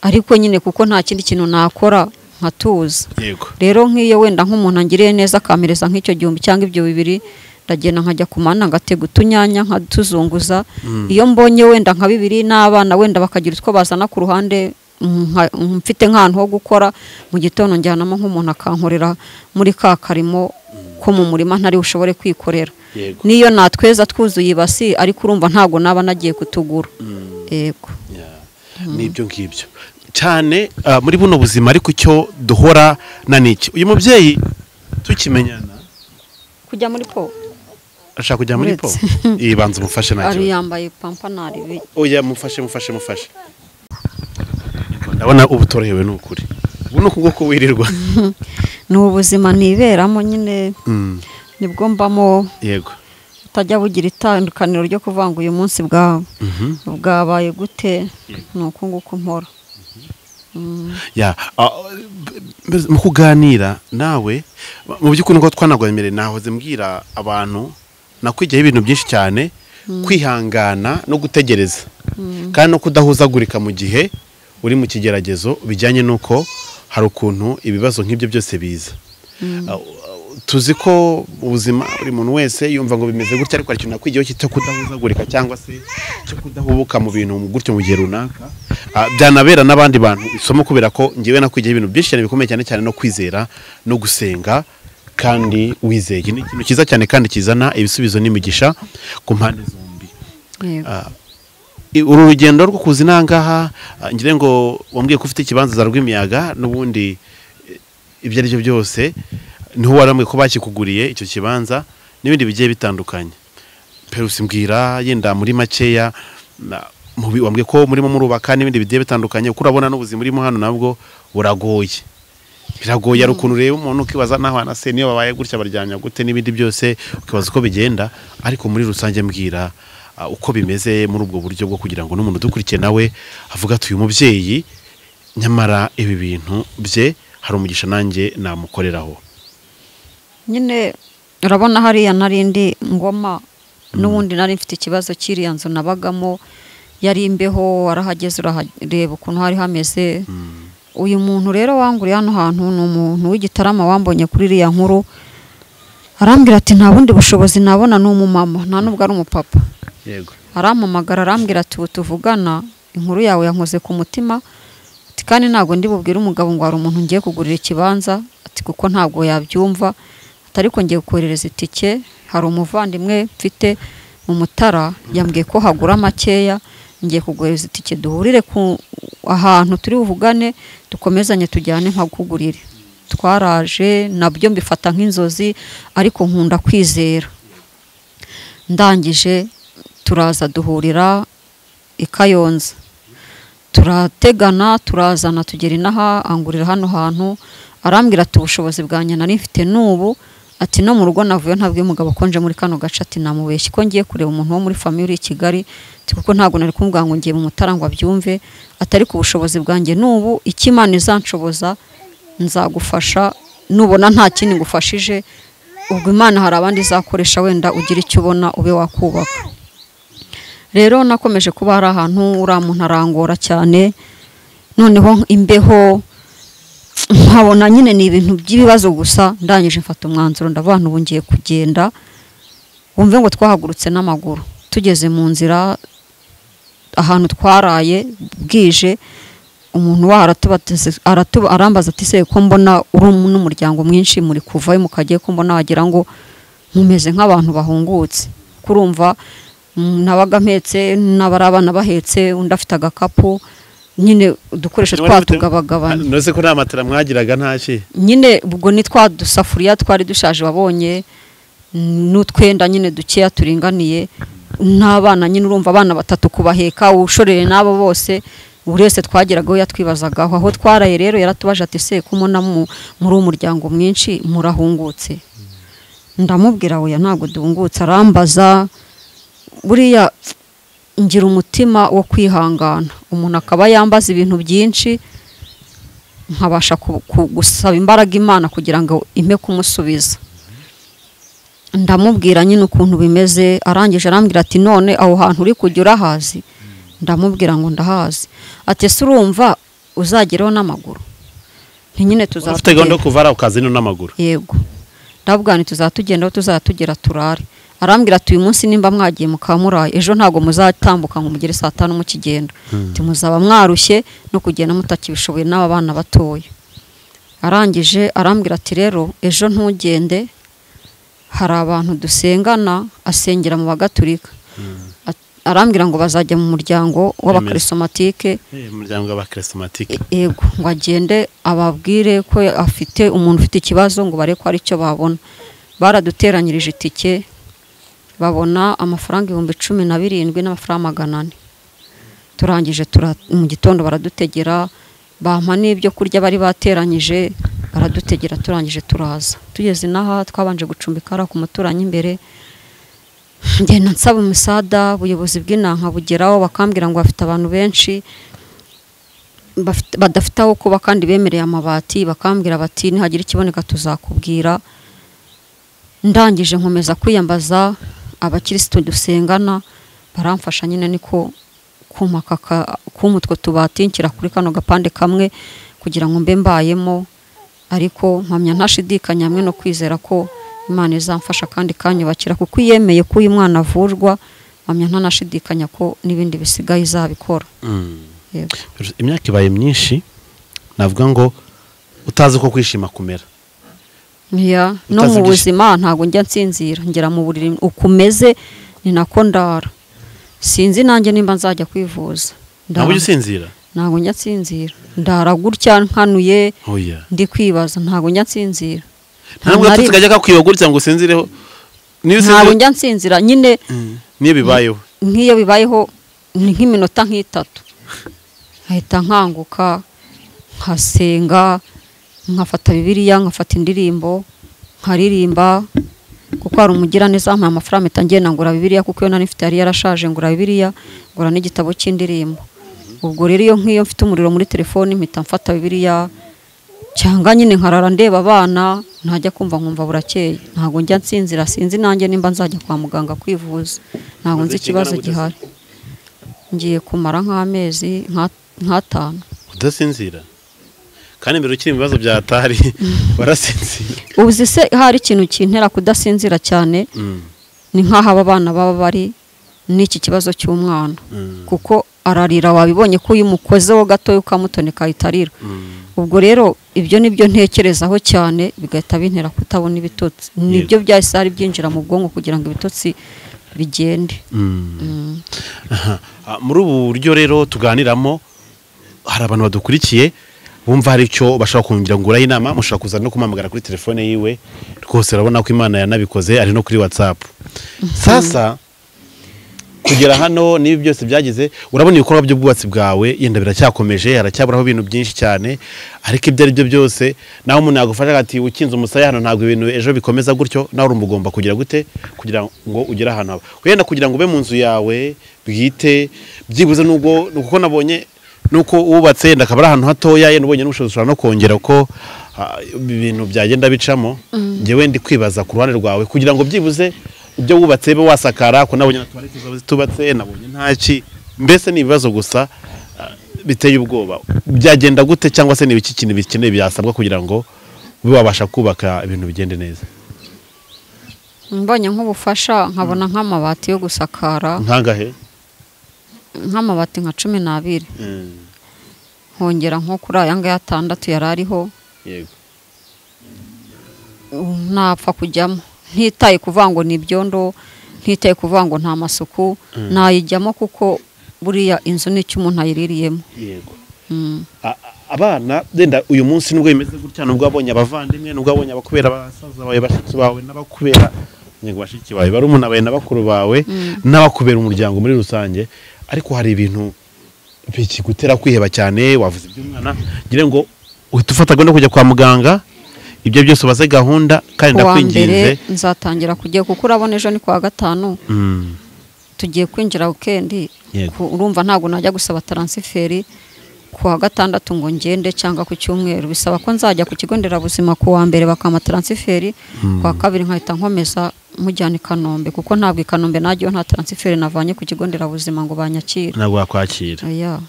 ariko nyine kuko nta kindi kintu nakora nkatuza yego rero nk'iyo wenda nk'umuntu angiriye neza akamereza nk'icyo gihumbi cyangwa ibyo bibiri ndagenda nkajya ku mana ngatega utunyanya nkatuzunguza iyo mbonye wenda nka bibiri n'abana wenda bakagira utwo bazana ku ruhande nka- mfite nk'ahantu ho gukora mu gitondo njyanamo nk'umuntu akankorera muri ka karimo ko mu murima ntari ushobore kwikorera yego n'iyo natweza twuzuye ibasi ariko urumva ntabwo naba nagiye kutugura yego n'ibyo ngibyo cyane ah, muri buno buzima ariko icyo duhora na niki uyu mubyeyi tukimenyana kujya muri po ashaka kujya muri po Uretse. ibanza umufashe nta ari kibazo yambaye pampanari bi- oya mufashe mufashe mufashe ndabona uba utorohewe ni ukuri ubu ni ukubwo kuwirirwa ni ubuzima ntiberamo nyine Mm, nibwo mbamo yego utajya bugira itandukaniro ryo kuvanga uyu munsi bwawe Mhm. bwabaye gute ni uku nguku mpora ya ah, b- b- mu kuganira nawe mu by'ukuri ngo twanagwemere nahoze mbwira abantu nakwigiyeho ibintu byinshi cyane kwihangana no gutegereza kandi no kudahuzagurika mu gihe uri mu kigeragezo bijyanye n'uko hari ukuntu ibibazo nk'ibyo byose biza Ah, tuzi ko ubuzima buri muntu wese yumva ngo bimeze gutya ariko hari ikintu nakwigiyeho cyo kudahuzagurika cyangwa se cyo kudahubuka mu bintu gutyo mu gihe runaka Ah, byanabera n'abandi bantu isomo kubera ko ngewe nakwigiyeho ibintu byinshi cyane bikomeye cyane cyane no kwizera no gusenga kandi wizeye Iki ni ikintu cyiza cyane kandi kizana ibisubizo n'imigisha ku mpande zombi Yego. I- uru rugendo rwo kuza inangaha ngira ngo wambwiye ko ufite ikibanza za rwimiyaga n'ubundi eh, ibyo ari byo byose niho waramwe ko bakikuguriye icyo kibanza n'ibindi bigiye bitandukanye perusi mbwira yenda muri makeya na- mubi- wambwiye ko murimo murubaka n'ibindi bigiye bitandukanye kuko urabona n'ubuzima urimo hano nabwo buragoye biragoye hari ukuntu ureba umuntu ukibaza naho anase niyo babaye gutya baryamya gute n'ibindi byose ukibaza uko bigenda ariko muri rusange mbwira ah, uko bimeze muri ubwo buryo bwo kugira ngo n'umuntu udukurikiye nawe avuga ati uyu mubyeyi nyamara ibi bintu bye hari umugisha nanjye namukoreraho nyine urabona hariya nari ndi ngoma n'ubundi nari mfite ikibazo cy'iriya nzu nabagamo yari imbeho warahageze urahareba ukuntu hari hameze uyu muntu rero wanguriye hano hantu ni umuntu w'igitarama wambonye kuri iriya nkuru arambwira ati nta bundi bushobozi nabona ni umumama nta n'ubwo ari umupapa yego arampamagara arambwira ati ubu tuvugana inkuru yawe yankoze ku mutima ati kandi ntabwo ndi bubwire umugabo ngo hari umuntu ngiye kugurira ikibanza ati kuko ntabwo yabyumva ati ariko ngiye koherereza itike hari umuvandimwe mfite mu mutara yambwiye ko hagura makeya ngiye kuguhereza itike duhurire ku ahantu turi buvugane dukomezanye tujyane nkakugurire twaraje nabyo mbifata nk'inzozi ariko nkunda kwizera ndangije turaza duhurira i kayonza turategana turazana tugera inaha angurira hano hantu arambwira ati ubushobozi bwanjye nari mfite n'ubu ati no mu rugo navuye ntabwiye umugabo konje muri kano gace ati namubeshye ko ngiye kureba umuntu wo muri famiye uri i kigali ati kuko ntabwo nari kumubwira ngo ngiye mu mutara ngo abyumve ati ariko ubushobozi bwanjye n'ubu icyo imana izanshoboza nzagufasha nubona nta kindi ngufashije ubwo imana hari abandi izakoresha wenda ugira icyo ubona ube wakubaka rero nakomeje kuba hari ahantu uriya muntu arangora cyane noneho imbeho nkabona nyine ni ibintu by'ibibazo gusa ndangije mfata umwanzuro ndavuga nti ubu ngiye kugenda wumve ngo twahagurutse n'amaguru tugeze mu nzira ahantu twaraye bwije umuntu waho aratubateze- aratu- arambaza ati se ko mbona uri um- n'umuryango mwinshi muri kuvayo mukagiye ko mbona wagira ngo mumeze nk'abantu bahungutse kurumva nabaga mpetse n'abari abana bahetse undi afite agakapu nyine udukoresho twatugabagabana noze ko nta matara mwagiraga nta ki nyine ubwo ni twa dusafuriya twari dushaje wabonye n'utwenda nyine dukeya turinganiye n'abana nyine urumva abana batatu kubaheka ushoreye n'abo bose buri wese twageragaho yatwibazagaho aho twaraye rero yaratubaje ati se ko mubona mu- muri umuryango mwinshi murahungutse ndamubwira oya ntabwo duhungutse arambaza buriya ngira umutima wo kwihangana umuntu akaba yambaza ibintu byinshi nkabasha ku- ku- gusaba imbaraga imana kugira ngo impe kumusubiza ndamubwira nyine ukuntu bimeze arangije arambwira ati none aho hantu uri kujya urahazi ndamubwira ngo ndahazi ati ese urumva uzageraho n'amaguru nti nyine tuzatugenda ufite gahunda yo kuva ari ukazino n'amaguru yego ndavuga nti tuzatugenda aho tuzatugera turare arambwira ati uyu munsi nimba mwagiye mukaba muraye ejo ntabwo muzatambuka ngo mugere saa tanu mukigenda Ati, muzaba mwarushye no kugenda mutakibishoboye n'aba bana batoya arangije arambwira ati rero ejo ntugende hari abantu dusengana asengera mu bagaturika A- arambwira ngo bazajya mu muryango w'abakarisomatike umuryango w'abakirisimatike yego ngo agende ababwire ko afite umuntu ufite ikibazo ngo bare ko hari icyo babona baraduteranyirije itike babona amafaranga ibihumbi cumi na birindwi n'amafaranga magana ane turangije tura- mu gitondo baradutegera bampa n'ibyo kurya bari bateranyije baradutegera turangije turaza tugeze inaha twabanje gucumbika hariya ku muturanyi imbere ngenda nsaba umusada ubuyobozi bw'inanka bugeraho bakambwira ngo bafite abantu benshi bafite- badafite aho kuba kandi bemereye amabati bakambwira bati nihagira ikiboneka tuzakubwira ndangije nkomeza kwiyambaza abakirisitu dusengana baramfasha nyine niko kumaka ka- kuma utwo tubati nshyira kuri kano gapande kamwe kugira ngo mbe mbayemo ariko mpamya ntashidikanya hamwe no kwizera ko imana izamfasha kandi ikanyubakira kuko iyemeye ko uyu mwana avurwa mpamya ntanashidikanya ko n'ibindi bisigaye izabikora yego imyaka ibaye myinshi navuga ngo utazi uko kwishima kumera Ya, no Utazi mu ibyishimo. buzima ntabwo njya nsinzira ngera mu buriri uko umeze ni nako ndara sinzi nanjye nimba nzajya kwivuza ntabwo Ndara- ujya usinzira ntabwo njya nsinzira ndara gutya nkanuye oya ndi kwibaza ntabwo njya nsinzira ntabwo nari- gatutsi kajya kakwiyoga gutya ngo usinzireho niyo ntabwo usinzire njya nsinzira nyine niyo bibayeho nk'iyo bibayeho ni nk'iminota nk'itatu nkahita nkanguka nkasenga nkafata bibiliya nkafata indirimbo nkaririmba kuko hari umugiraneza wampaye amafaranga mpita ngenda ngura bibiliya kuko iyo nari mfite yari yarashaje ngura bibiliya ngura n'igitabo cy'indirimbo ubwo rero iyo nk'iyo mfite umuriro muri telefoni mpita mfata bibiliya cyangwa nyine nkarara ndeba abana ntajya kumva nkumva burakeye ntabwo njya nsinzira sinzi nanjye nimba nzajya kwa muganga kwivuza ntabwo nzi ikibazo gihari ngiye kumara nk'amezi nka- nk'atanu udasinzira kandi mbere ukiri mu bibazo byatari warasinzira ubu uzi se hari ikintu kintera kudasinzira cyane ni nk'aho aba bana baba bari n'iki kibazo cy'umwana kuko ararira wabibonye ko iyo umukozeho gatoya ukamutoneka ahita arira ubwo rero ibyo ni byo ntekerezaho cyane bigahita bintera kutabona ibitotsi nibyo byahise hari byinjira mu bwonko kugira ngo ibitotsi bigende Aha. Ah, muri ubu buryo rero tuganiramo hari abantu badukurikiye bumva hari icyo bashaka kungira ngo uraye inama mushobora kuza no kumpamagara kuri telefone yiwe rwose urabona ko imana yanabikoze ari no kuri watsapu sasa kugera hano n'ibi byose byagize urabona ibikorwa by'ubwubatsi bwawe yenda biracyakomeje haracyaburaho ibintu byinshi cyane ariko ibyo ari byo byose nawe umuntu yagufasha ati ukinze umusaya hano ntabwo ibintu ejo bikomeza gutyo nawe urumva ugomba kugira gute kugira ngo ugere ahantu hawe wenda kugira ngo ube mu nzu yawe bwite byibuze nubwo kuko nabonye nuko wubatse yenda akaba ari ahantu hatoya yenda ubonye n'ubushobozi ushobora no kongera ko ah, ibintu byagenda bicamo njyewe ndi kwibaza ku ruhande rwawe kugira ngo byibuze ibyo wubatse be wasakara ko nabonye na tuwarete zaba zitubatse nabonye ntaki mbese ni ibibazo gusa ah, biteye ubwoba byagenda gute cyangwa se ni ibiki kintu bikeneye byasabwa kugira ngo ube wabasha kubaka ibintu bigende neza mbonye nk'ubufasha nkabona nk'amabati yo gusakara nkangahe nk'amabati nka cumi n'abiri Mm, nkongera nko kuri aya ngaya atandatu yari ariho yego napfa kujyamo ntitaye kuvuga ngo ni ibyondo ntitaye kuvuga ngo nta masuku nayijyamo kuko buriya inzu ni icyo umuntu ayiririyemo yego Mm. A- a- abana wenda uyu munsi nubwo bimeze gutya nubwo wabonye abavandimwe nubwo wabonye abakubera abasaza bawe bashiki bawe n'abakubera yego bashiki bawe barumuna bawe na bakuru bawe n'abakubera umuryango muri rusange ariko hari ibintu bikigutera kwiheba cyane wavuze iby'umwana ngira ngo uhita ufata gahunda yo kujya kwa muganga ibyo byose ubaze gahunda kandi kuwa mbere ndakwinginze nzatangira kujya kuko urabona ejo ni kuwa gatanu Mm, tugiye kwinjira wikendi Yego. ku- urumva ntabwo najya gusaba taransiferi kuwa gatandatu ngo ngende cyangwa ku cyumweru bisaba ko nzajya ku kigo nderabuzima kuwa mbere bakampa taransiferi kuwa kabiri nkahita nkomeza mujyana i kanombe kuko ntabwo i kanombe najyayo nta taransiferi navanye ku kigo nderabuzima ngo banyakire ntabwo wakwakira Oya.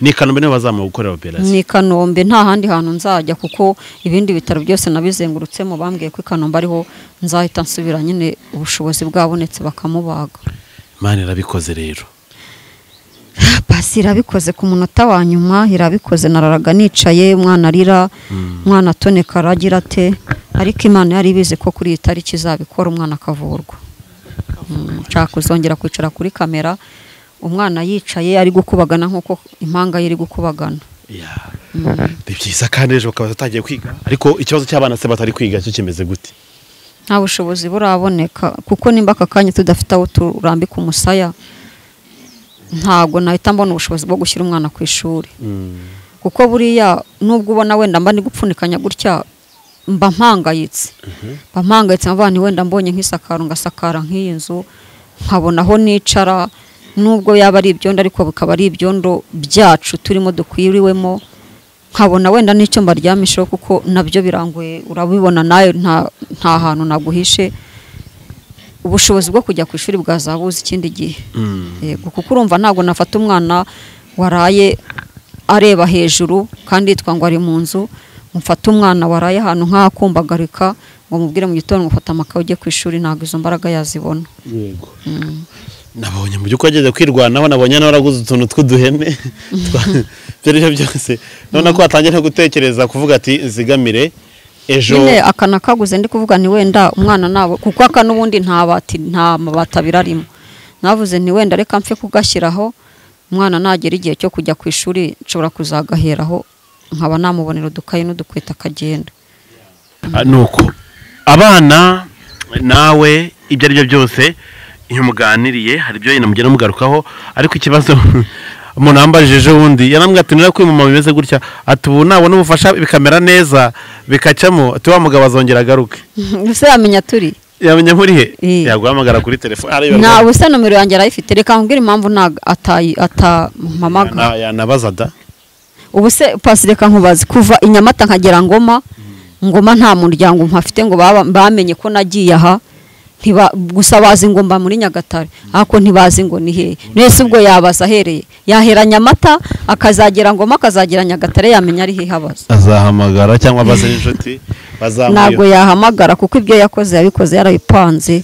ni kanombe nibo bazamuha gukorera operasiyo ni i kanombe nta handi hantu nzajya kuko ibindi bitaro byose nabizengurutsemo bambwiye ko i kanombe ariho nzahita nsubira nyine ubushobozi bwabonetse bakamubaga imana irabikoze rero pasi irabikoze ku munota wa nyuma irabikoze nararaga nicaye umwana arira umwana atoneka aragira ate ariko imana yari ibizi ko kuri iyi tariki izabikora umwana akavurwa nshaka kuzongera kwicara kuri kamera umwana yicaye ari gukubagana nk'uko impanga ye iri gukubagana ni byiza kandi ejo bakaba batangiye kwiga ariko ikibazo cy'abana se batari kwiga cyo kimeze gute nta bushobozi buraboneka kuko nimba aka kanya tudafite aho turambika umusaya ntabwo nahita mbona ubushobozi bwo gushyira umwana ku ishuri kuko buriya nubwo ubona wenda mba ndi gupfunikanya gutya mba mpangayitse mba mpangayitse mva ni wenda mbonye nk'isakaro ngasakara nk'iyi nzu nkabona aho nicara nubwo yaba ari ibyondo ariko bikaba ari ibyondo byacu turimo dukwiriwemo nkabona wenda n'icyo mbaryamishaho kuko nabyo birangoye urabibona nawe nta hantu naguhishe ubushobozi bwo kujya ku ishuri bwazabuze ikindi gihe Yego, kuko urumva ntabwo nafata umwana waraye areba hejuru kandi yitwa ngo ari mu nzu mufate umwana waraye ahantu nk'akumbagarika ngo mubwire mu gitondo ngufata amakaye ujye ku ishuri ntabwo izo mbaraga yazibona yego nabonye mu by'ukuri ageze kwirwanaho nabonye nawe araguze utuntu tw'uduhene twa- ibyo ari byo byose none ko watangiye no gutekereza kuvuga ati zigamire ejo nyine aka nakaguze ndi kuvuga ni wenda umwana nabo kuko aka n'ubundi nta bati nta mabati abiri arimo navuze ni wenda reka mpfe kugashyiraho umwana nagera igihe cyo kujya ku ishuri nshobora kuzagaheraho nkaba namubonera udukayi n'udukweta akagenda Ah, nuko abana nawe ibyo ari byo byose iyo muganiriye hari ibyo yenda mugenda mugarukaho ariko ikibazo umuntu wambajije ejo bundi yarambwira ati nira kwimama bimeze gutya ati ubu nabona ubufasha bikamera neza bikacamo ati wa mugabo azongera agaruke ese yamenya turi yamenya muri he Eh. yaguhamagara kuri telefone areba nta ubusa nomero yanjye arayifite reka nkubwire impamvu nta- atayi- atampamaga Yana- yanabaza da ubu se pasi reka nkubaze kuva i nyamata nkagera ngoma ngoma nta muryango mpafite ngo baba- bamenye ko nagiye aha ntiba- gusa bazi ngo mba muri nyagatare ariko ntibazi ngo ni hehe mwese ubwo yabaza ahereye yahera nyamata akazagera ngoma akazagera nyagatare yamenya ari hehe abaza azahamagara cyangwa abaze n'inshuti ntabwo bazamuye yahamagara kuko ibyo yakoze yabikoze yarabipanze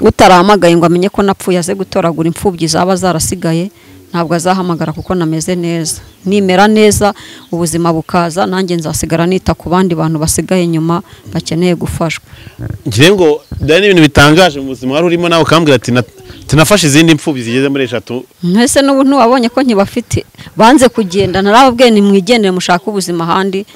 utarahamagaye ngo amenye ko napfuye aze gutoragura imfubyi zaba zarasigaye ntabwo azahamagara kuko nameze neza nimera neza ubuzima bukaza nanjye nzasigara nita ku bandi bantu basigaye nyuma bakeneye gufashwa ngira ngo byari n'ibintu bitangaje mu buzima wari urimo nawe ukambwira ati "Na- tunafashe izindi mfubyi zigeze muri eshatu mbese n'ubu ntiwabonye ko nkibafite banze kugenda narababwiye nimwigendere mushake ubuzima ahandi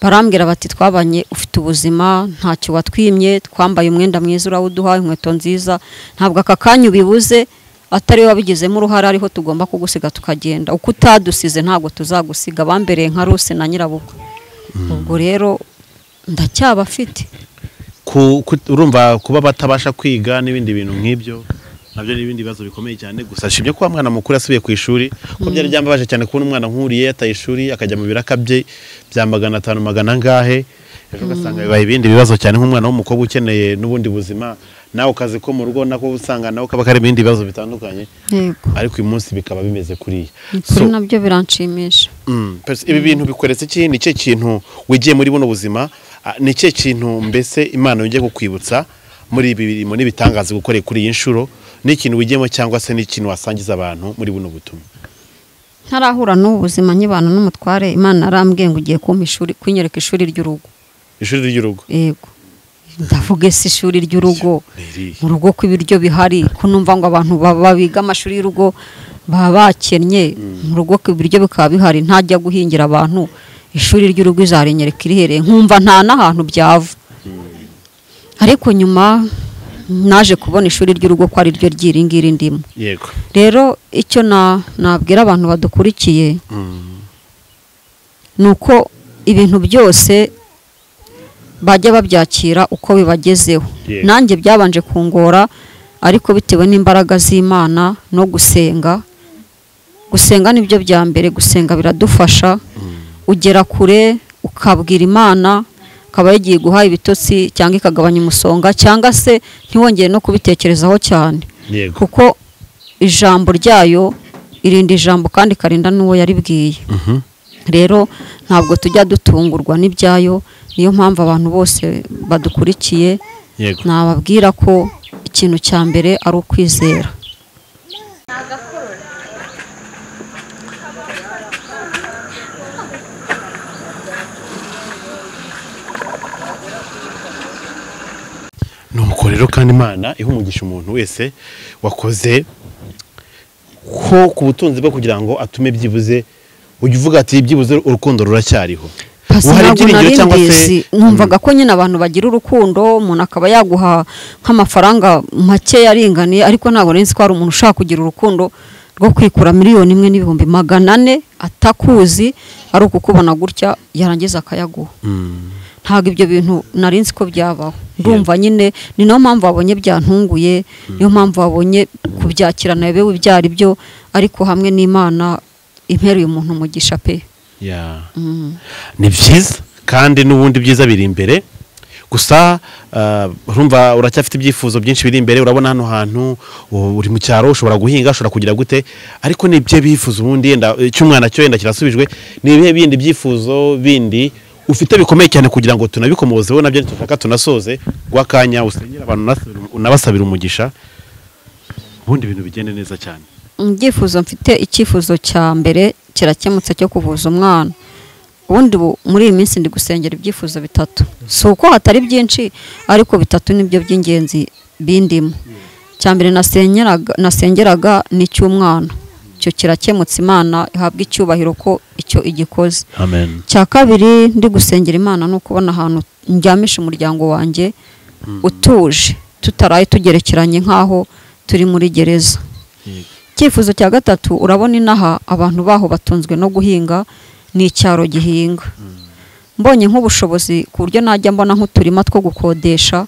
barambwira bati twabanye ufite ubuzima ntacyo watwimye twambaye umwenda mwiza urawuduha inkweto nziza ntabwo aka kanya ubibuze atari we wabigizemo uruhare ariho tugomba kugusiga tukagenda uko utadusize ntabwo tuzagusiga bambereye nka ruse na nyirabukwe ubwo rero ndacyabafite Ku- ku- urumva kuba batabasha kwiga n'ibindi bintu nk'ibyo nabyo ni ibindi bibazo bikomeye cyane gusa nshimye ko wa mwana mukuru asubiye ku ishuri ko byari byambabaje cyane kubona umwana nk'uriye yataye ishuri akajya mu biraka bye bya magana atanu magana angahe ejo ugasanga bibaye ibindi bibazo cyane nk'umwana w'umukobwa ukeneye n'ubundi buzima nawe ukazi ko mu rugo nako usanga nawe kaba kari ibindi bibazo bitandukanye yego ariko uyu munsi bikaba bimeze kuriya kuri So, nabyo biranshimisha Mm, pers- ibi bintu bikoretse iki ni cyo kintu wigiye muri buno buzima ah, ni cyo kintu mbese imana yongeye kukwibutsa muri ibi birimo n'ibitangaza gukoreye kuri iyi nshuro ni ikintu wigiyemo cyangwa se ni ikintu wasangiza abantu muri buno butumwa ntarahura n'ubu buzima nk'ibana n'umutware imana arambwiye ngo ugiye kumpa ishuri kunyereka ishuri ry'urugo ishuri ry'urugo yego ndavuga ese ishuri ry'urugo Ni irihe? mu rugo ko ibiryo bihari ko numva ngo abantu ba- ba- biga amashuri y'urugo baba bakennye mu rugo ko ibiryo bikaba bihari ntajya guhingira abantu ishuri ry'urugo izarinyereka irihereye nkumva nta n'ahantu byava ariko nyuma naje kubona ishuri ry'urugo ko ari ryo ryiri ngiri ndimo yego rero icyo na- nabwira abantu badukurikiye ni uko ibintu byose bajya babyakira uko bibagezeho Yego. nanjye byabanje kungora ariko bitewe n'imbaraga z'imana no gusenga gusenga ni byo bya mbere gusenga biradufasha ugera kure ukabwira imana akaba yagiye guha ibitotsi cyangwa ikagabanya umusonga cyangwa se ntiwongere no kubitekerezaho cyane yego kuko ijambo ryayo irinda ijambo kandi ikarinda n'uwo yaribwiye rero ntabwo tujya dutungurwa n'ibyayo niyo mpamvu abantu bose badukurikiye yego nababwira ko ikintu cya mbere ari ukwizera rero kandi imana ihumugisha umuntu wese wakoze ko ku butunzi bwe kugira ngo atume byibuze ujya uvuga ati byibuze urukundo ruracyariho pasi Ubu hari ntabwo ibyiringiro nari cyangwa se- mbizi numvaga ko nyine abantu bagira urukundo umuntu akaba yaguha nk'amafaranga make yaringaniye ariko ntabwo nari nzi ko hari umuntu ushaka kugira urukundo rwo kwikura miliyoni imwe n'ibihumbi magana ane atakuzi ari ukukubona gutya yarangiza akayaguha ntabwo ibyo bintu nari nzi ko byabaho ndumva nyine ni nayo mpamvu wabonye byantunguye niyo mpamvu wabonye kubyakira nawe bewe ibyo ari byo ariko hamwe n'imana impereye umuntu umugisha pe Ya. ni byiza kandi n'ubundi byiza biri imbere gusa ah, urumva uracyafite ibyifuzo byinshi biri imbere urabona hano hantu u- uri mu cyaro ushobora guhinga ushobora kugira gute ariko ni ibyo bifuza ubundi yenda cy'umwana cyo yenda kirasubijwe ni ibihe bindi byifuzo bindi ufite bikomeye cyane kugira ngo tunabikomozeho nabyo dushaka tunasoze rw'akanya usengera abantu unasabira- unabasabira umugisha ubundi ibintu bigende neza cyane ibyifuzo mfite icyifuzo cya mbere kirakemutse cyo kuvuza umwana ubundi bu- muri iyi minsi ndi gusengera ibyifuzo bitatu si uko hatari byinshi ariko bitatu nibyo by'ingenzi bindimo icya mbere nasengeraga nasengeraga ni icy'umwana icyo kirakemutse imana ihabwa icyubahiro ko icyo igikoze amen cya kabiri ndi gusengera imana ni ukubona ahantu njyamisha umuryango wanjye utuje tutaraye tugerekeranye nk'aho turi muri gereza icyifuzo cya gatatu urabona inaha abantu baho batunzwe no guhinga ni icyaro gihinga mbonye nk'ubushobozi ku buryo najya mbona nk'uturima two gukodesha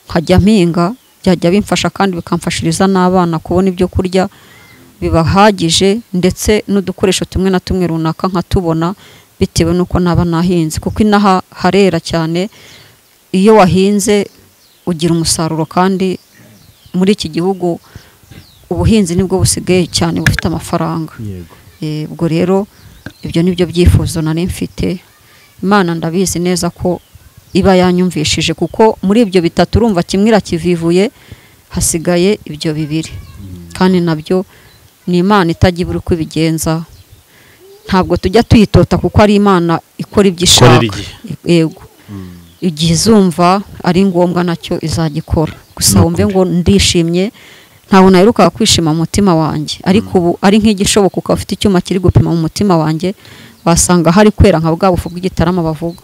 nkajya mpinga byajya bimfasha kandi bikamfashiriza n'abana kubona ibyo kurya bibahagije ndetse n'udukoresho tumwe na tumwe runaka nkatubona bitewe n'uko naba nahinze kuko inaha harera cyane iyo wahinze ugira umusaruro kandi muri iki gihugu ubuhinzi nibwo busigaye cyane bufite amafaranga Eh, ubwo rero ibyo ni byo byifuzo nari mfite imana ndabizi neza ko iba yanyumvishije kuko muri ibyo bitatu urumva kimwe irakivivuye hasigaye ibyo bibiri kandi nabyo ni imana itajya ibura uko ibigenza ntabwo tujya tuyitota kuko ari imana ikora ibyo ishaka Ikorera igihe. yego igihe izumva ari ngombwa nacyo izagikora gusa wumve ngo ndishimye ntabwo naheruka kwishima mu mutima wanjye ariko ubu ari nk'igishoboka ukaba ufite icyuma kiri gupima mu mutima wanjye wasanga hari kwera nka bwa bufu bw'igitarama bavuga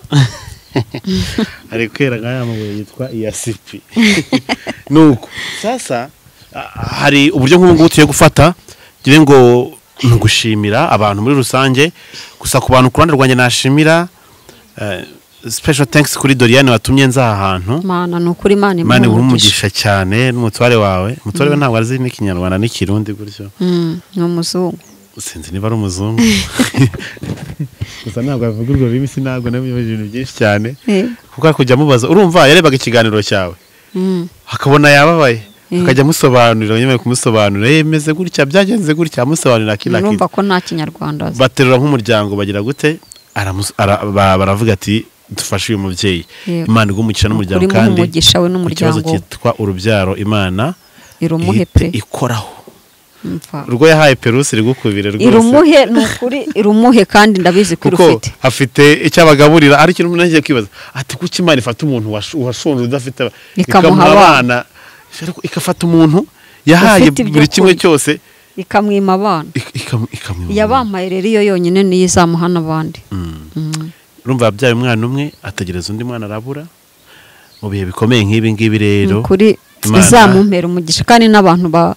ari kwera nk'aya mabuye yitwa iyasipi ni uko sasa a- hari uburyo nk'ubu ngubu tugiye gufata ngira ngo ni ugushimira abantu muri rusange gusa ku bantu ku ruhande rwanjye nashimira special thanks kuri doriane watumye nza aha hantu mana ni ukuri imana imana imuha imuhe umugisha umugisha cyane n'umutware wawe umutware we ntabwo azi n'ikinyarwanda n'ikirundi gutyo Mm, ni umuzungu sinzi niba ari umuzungu gusa ntabwo avuga urwo rurimi sinabwo n'ibindi bintu byinshi cyane Eh, kuko ari kujya amubaza urumva yarebaga ikiganiro cyawe mm, akabona yababaye Mm. akajya amusobanurira nyuma yo kumusobanurira yemeze gutya byagenze gutya amusobanurira kino urumva kintu ko nta kinyarwanda azi baterura nk'umuryango bagira gute Aramus- ara- ba- baravuga ati dufashe uyu mubyeyi Yego. imana igumugisha n'umuryango Ukuri muhe kandi umugisha we ku kibazo n'umuryango we. cyitwa urubyaro imana irumuhe ihite pe ikoraho mva urwo yahaye perusi rigukubire rwose irumuhe ni ukuri irumuhe kandi ndabizi ko kuko irufite afite icyo abagaburira ari ikintu umuntu yagiye kwibaza ati kuki imana ifata umuntu washu- washonje udafite aba- Ikamuha ikamuha abana. abana ariko igafata umuntu yahaye Ufite ibyo buri kimwe kurya. cyose ikamwima abana Ik- ikam- ikamwiba umuntu. yabampaye rero iyo yonyine niyo izamuha n'abandi Mm. urumva yabyaye umwana umwe ategereza undi mwana arabura mu bihe bikomeye nk'ibi ngibi rero kuri Imana- izamumpera umugisha kandi n'abantu ba-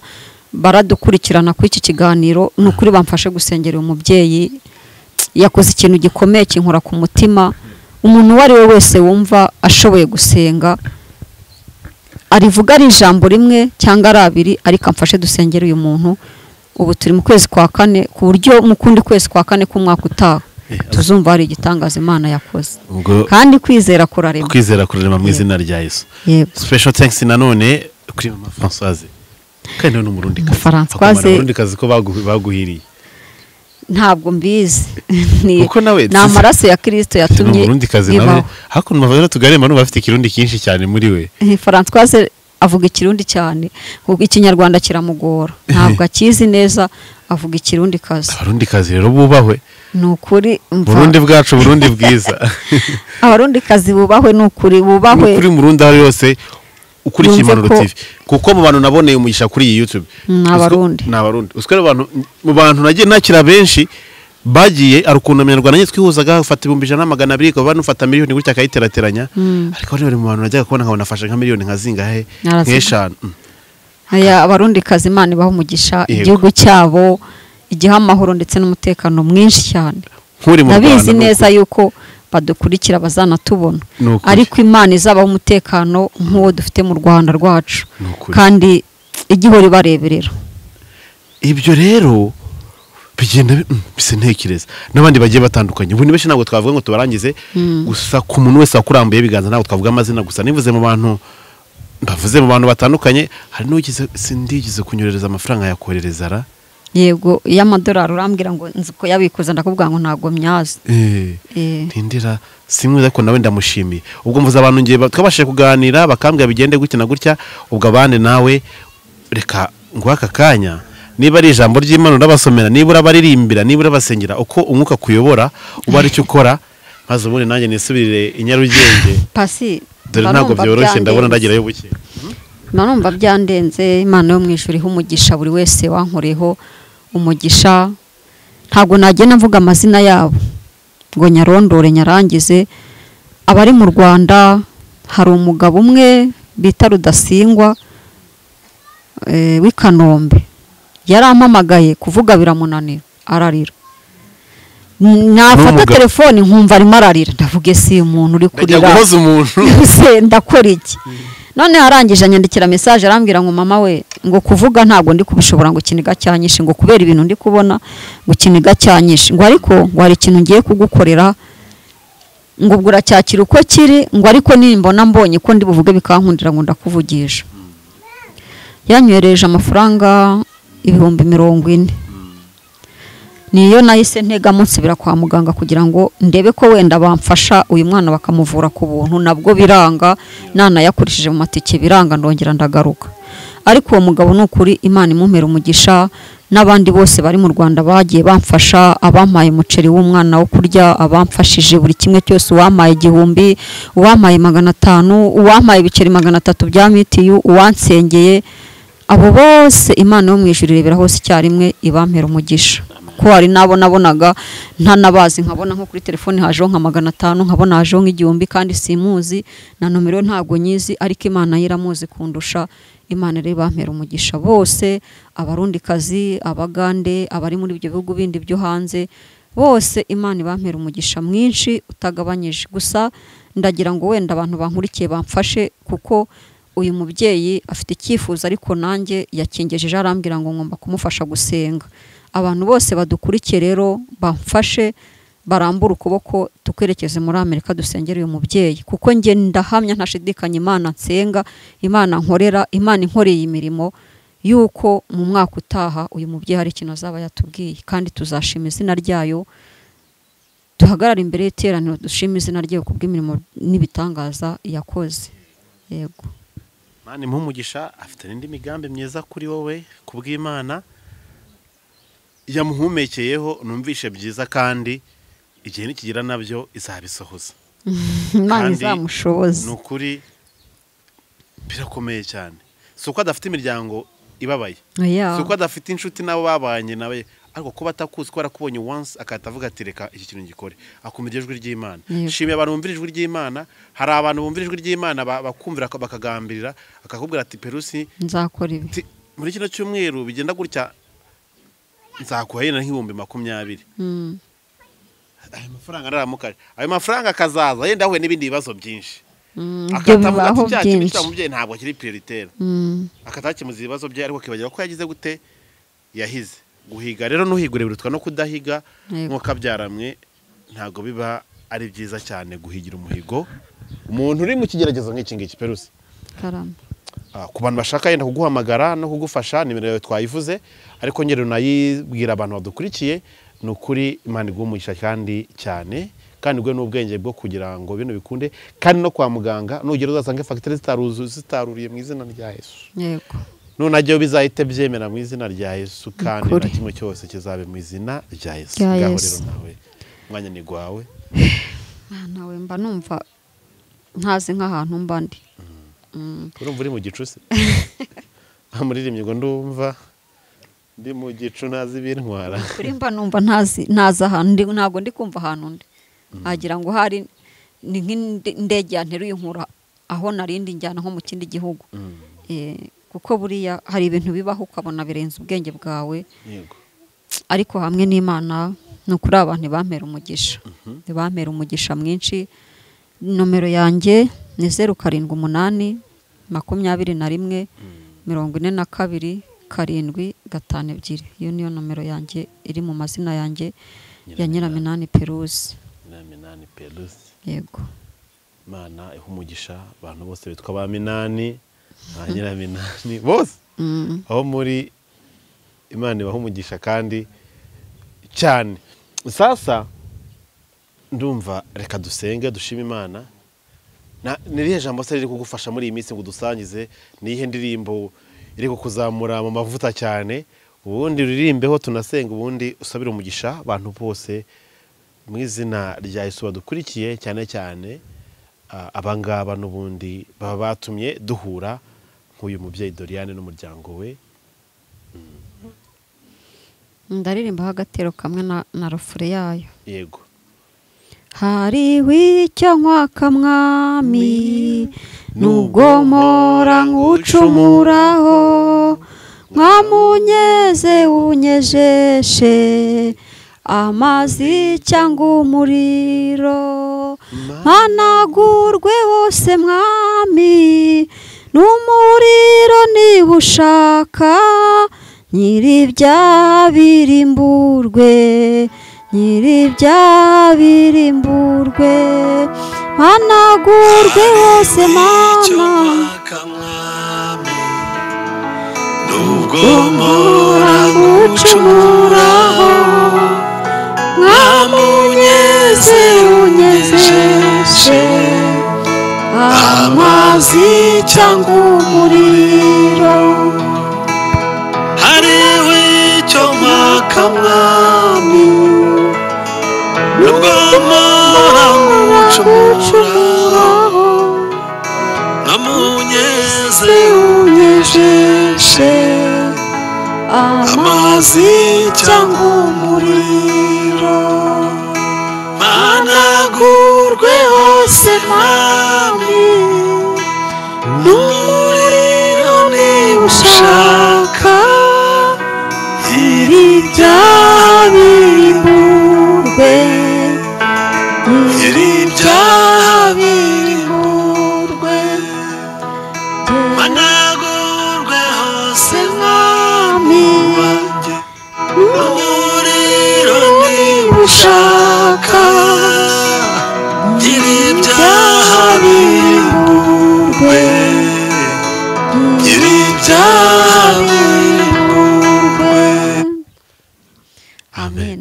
baradukurikirana kuri iki kiganiro ni ukuri bamfashe gusengera uyu mubyeyi yakoze ikintu gikomeye kinkora ku mutima umuntu uwo ari we wese wumva ashoboye gusenga arivuga ari ijambo rimwe cyangwa ari abiri ariko amfashe dusengere uyu muntu ubu turi mu kwezi kwa kane ku buryo mu kundi kwezi kwa kane k'umwaka utaha tuzumva hari igitangaza imana yakoze ubwo kandi kwizera kurarema kwizera kurarema mu izina rya yesu yego special thanks nanone kuri mama françoise kandi we ni umurundi kazi Umufaransaise. umurundi kazi ko bagu- baguhiriye ntabwo mbizi ni Kuko nawe ni amaraso ya kirisito ni yatumye umurundi kazi nawe ibaho hakuno mavayo tugarema n'ubu afite ikirundi cyinshi cyane muri we Eh, Francoise avuga ikirundi cyane kuko ikinyarwanda kiramugora ntabwo akizi neza avuga ikirundi kazi abarundi kazi rero bubahwe ni ukuri mva- burundi bwacu burundi bwiza abarundi kazi bubahwe ni ukuri bubahwe kuri murundi aho ari hose ukurikiye Yumve impanuro ko- tv kuko mu bantu naboneye umugisha kuri iyi youtube Ni Uziko- Abarundi. ni abarundi uziko rero abantu mu bantu nagiye nakira benshi bagiye ari ukuntu abanyarwanda nyine twihuzaga ufata ibihumbi ijana na magana abiri ukaba ufata miliyoni gutya akayiterateranya ariko bano bari mu bantu najyaga kubona nkabona afashe nka miliyoni nka zingahe Arazinga. nk'eshanu Mm. aya abarundi kazi imana ibaha umugisha Yego. igihugu cyabo igiha amahoro ndetse n'umutekano mwinshi cyane nk'uri mu rwanda ndabizi ni uko. neza yuko badukurikira bazanatubona Ni ukuri. ariko imana izabaho umutekano nk'uwo dufite mu rwanda rwacu Ni ukuri. kandi igihora ibareberera ibyo rero bigenda bi- mm, bisa ntekereza n'abandi bagiye batandukanye ubu ni benshi ntabwo twavuga ngo tubarangize gusa ku muntu wese wakurambuye ibiganza ntabwo twavuga amazina gusa nivuze mu bantu bavuze mu bantu batandukanye hari n'ugize sindigeze kunyohereza amafaranga yakoherereza ra yego iyo amadolari urambwira ngo nzi ko yabikuza ndakubwira ngo ntabwo myazi Eh, Eh. ntindira simwiza ko nawe ndamushimiye ubwo mvuze abantu ngiye ba- twabashije kuganira bakambwira bigende gutya na gutya ubwo abandi nawe reka nguhe aka kanya niba ari ijambo ry'imana urabasomera niba urabaririmbira niba urabasengera uko umwuka kuyobora uba ari cyo ukora maze ubundi nanjye nisubirire i nyarugenge pasi dore mba ntabwo numva byoroshye byandenze. ndabona ndagerayo buke mba numva byandenze imana yo mu ijuru iha umugisha buri wese wankoreho umugisha ntabwo nagenda mvuga amazina yabo ngo nyarondore nyarangize abari mu rwanda hari umugabo umwe bita rudasingwa eh, w'i kanombe yarampamagaye kuvuga biramunanira ararira N- nafata N'umugabo. telefone nkumva arimo ararira ndavuge si umuntu uri ndajya kurira guhoza umuntu se ndakora iki none arangije anyandikira mesaje arambwira ngo mama we ngo kuvuga ntabwo ndi kubishobora ngo ikiniga cyanyishe ngo kubera ibintu ndi kubona ngo ikiniga cyanyishe ngo ariko ngo hari ikintu ngiye kugukorera ngo ubwo uracyakira uko kiri ngo ariko nimbona mbonye ko ndi buvuge bikankundira ngo ndakuvugisha yanywereje amafaranga ibihumbi mirongo ine niyo nahise ntegamo nsubira kwa muganga kugira ngo ndebe ko wenda bamfasha uyu mwana bakamuvura ku buntu nabwo biranga nanayakurishije mu matike biranga ndongera ndagaruka ariko uwo mugabo ni ukuri imana imumera umugisha n'abandi bose bari mu rwanda bagiye bamfasha abampaye umuceri w'umwana wo kurya abamfashije buri kimwe cyose uwampaye igihumbi uwampaye magana atanu uwampaye ibiceri magana atatu bya mitiyu uwansengeye abo bose imana yo mu ijuru irebera hose icyarimwe ibampera umugisha ko hari n'abo nabonaga ntanabazi nkabona nko kuri telefoni hajeho nka magana atanu nkabona hajeho nk'igihumbi kandi simuzi na nomero ntabwo nyizi ariko imana yo iramuzi kundusha imana rero ibampera umugisha bose abarundikazi abagande abari muri ibyo bihugu bindi byo hanze bose imana ibampera umugisha mwinshi utagabanyije gusa ndagira ngo wenda abantu bankurikiye bamfashe kuko uyu mubyeyi afite icyifuzo ariko nanjye yakingejeje arambwira ngo ngomba kumufasha gusenga abantu bose badukurikiye rero bamfashe barambura ukuboko tukwerekeze muri amerika dusengera uyu mubyeyi kuko njye ndahamya ntashidikanya imana nsenga imana nkorera imana inkoreye imirimo y'uko mu mwaka utaha uyu mubyeyi hari ikintu azaba yatubwiye kandi tuzashima izina ryayo duhagarare imbere y'iteraniro dushima izina ryayo kubw'imirimo n'ibitangaza yakoze yego mani muhumugisha afite n'indi migambi myiza kuri wowe ku bw'imana yamuhumekeyeho numvishe byiza kandi igihe nikigira nabyo izabisohoza imana Kandi- izamushoboze ni ukuri birakomeye cyane si uko adafite imiryango ibabaye Yeah. si uko adafite inshuti n'abo babanye nawe ariko kuba atakuzi ko arakubonye once akahita avuga ati reka iki kintu ngikore akumva iryo jwi ry'imana Yego. shimiye abantu bumvira ijwi ry'imana hari abantu bumvira ijwi ry'imana ba- bakumvira bakagambirira akakubwira ati perusi nzakora ibi Ti- muri kino cyumweru bigenda gutya nzaguha yenda nk'ibihumbi makumyabiri Mm. ayo mafaranga araramukaje ayo mafaranga akazaza yenda ahuye n'ibindi bibazo byinshi Mm, ibyo akahita avuga ati bibaho "Cya kintu byinshi cya mubyeyi ntabwo kiri prioritaire Mm, akatakemuza ibibazo bye ariko akibagira ko yagize gute yahize guhiga rero nuhigure birutwa no kudahiga Yego. nk'uko abyaramwe ntabwo biba ari byiza cyane guhigira umuhigo umuntu uri mu kigeragezo nk'iki ngiki perusi karame Ah, ku bantu bashaka yenda kuguhamagara no kugufasha nimero yawe twayivuze ariko ngero nayibwira abantu badukurikiye ni ukuri imana iguha umugisha kandi cyane kandi iguhe n'ubwenge bwo kugira ngo bino bikunde kandi no kwa muganga nugera uzasanga fagitire zitaruzu- zitaruriye mu izina rya yesu yego nunajyayo bizahite byemera mu izina rya yesu kandi na Ukuri. kimwe cyose kizabe mu izina rya yesu Rya ngaho Yesu. rero nawe umwanya ni gwawe Ah, nawe mba numva ntazi nk'ahantu mba ndi urumva uri mu gicu se muririmbyi ngo ndumva ndi mu gicu ntazi ibintwara kuri mba numva ntazi ntazi ahantu ndi- ntabwo ndi kumva ahantu ndi wagira ngo hari ni nk'indege yanteruye inkura aho narindi njyana nko mu kindi gihugu Eh, kuko buriya hari ibintu bibaho ukabona birenze ubwenge bwawe yego ariko hamwe n'imana ni ukuri abantu bampera umugisha bampera umugisha mwinshi nomero yanjye ni zeru karindwi umunani makumyabiri na rimwe mirongo ine na kabiri karindwi gatanu ebyiri iyo niyo nomero yanjye iri mu mazina yanjye ya nyiraminani peruzi nyiraminani perusi yego imana iha umugisha abantu bose bitwa ba minani ba nyiraminani bose Mm. aho muri imana ibaha umugisha kandi cyane sasa ndumva reka dusenge dushime imana Na- ni irihe jambo se riri kugufasha muri iyi minsi ngo udusangize ni iyihe ndirimbo iri kukuzamura mu mavuta cyane ubundi ruririmbeho tunasenga ubundi usabire umugisha abantu bose mu izina rya yesu badukurikiye cyane cyane ah, abangaba n'ubundi baba batumye duhura nk'uyu mubyeyi doriane n'umuryango we ndaririmbaho agatero kamwe na, na rufure yayo yego hariho icyo nywa kamwami nubwo mpora nkucumuraho nkamunyeze unyejeshe amazi cyangwa umuriro mpanagurwe hose mwami n'umuriro niba ushaka nyiribyabirimburwe nyiribyabirimburwe mpanagurwe hose mana nubwo mpora urambucumuraho mwamunyeze unyezeje amazi cyangwa umuriro hariho icyo mwaka mwami nubwo mpora nkucumura urambucumuraho nkamunyeze unyejeje amazi cyangwa umuriro managurwe hose mwami n'umuriro niba ushaka iri byabirimburwe iri byabirimburwe managurwe hose mwami wanjye n'umuriro niba ushaka iri byaha birimburwe iri byaha birimburwe amen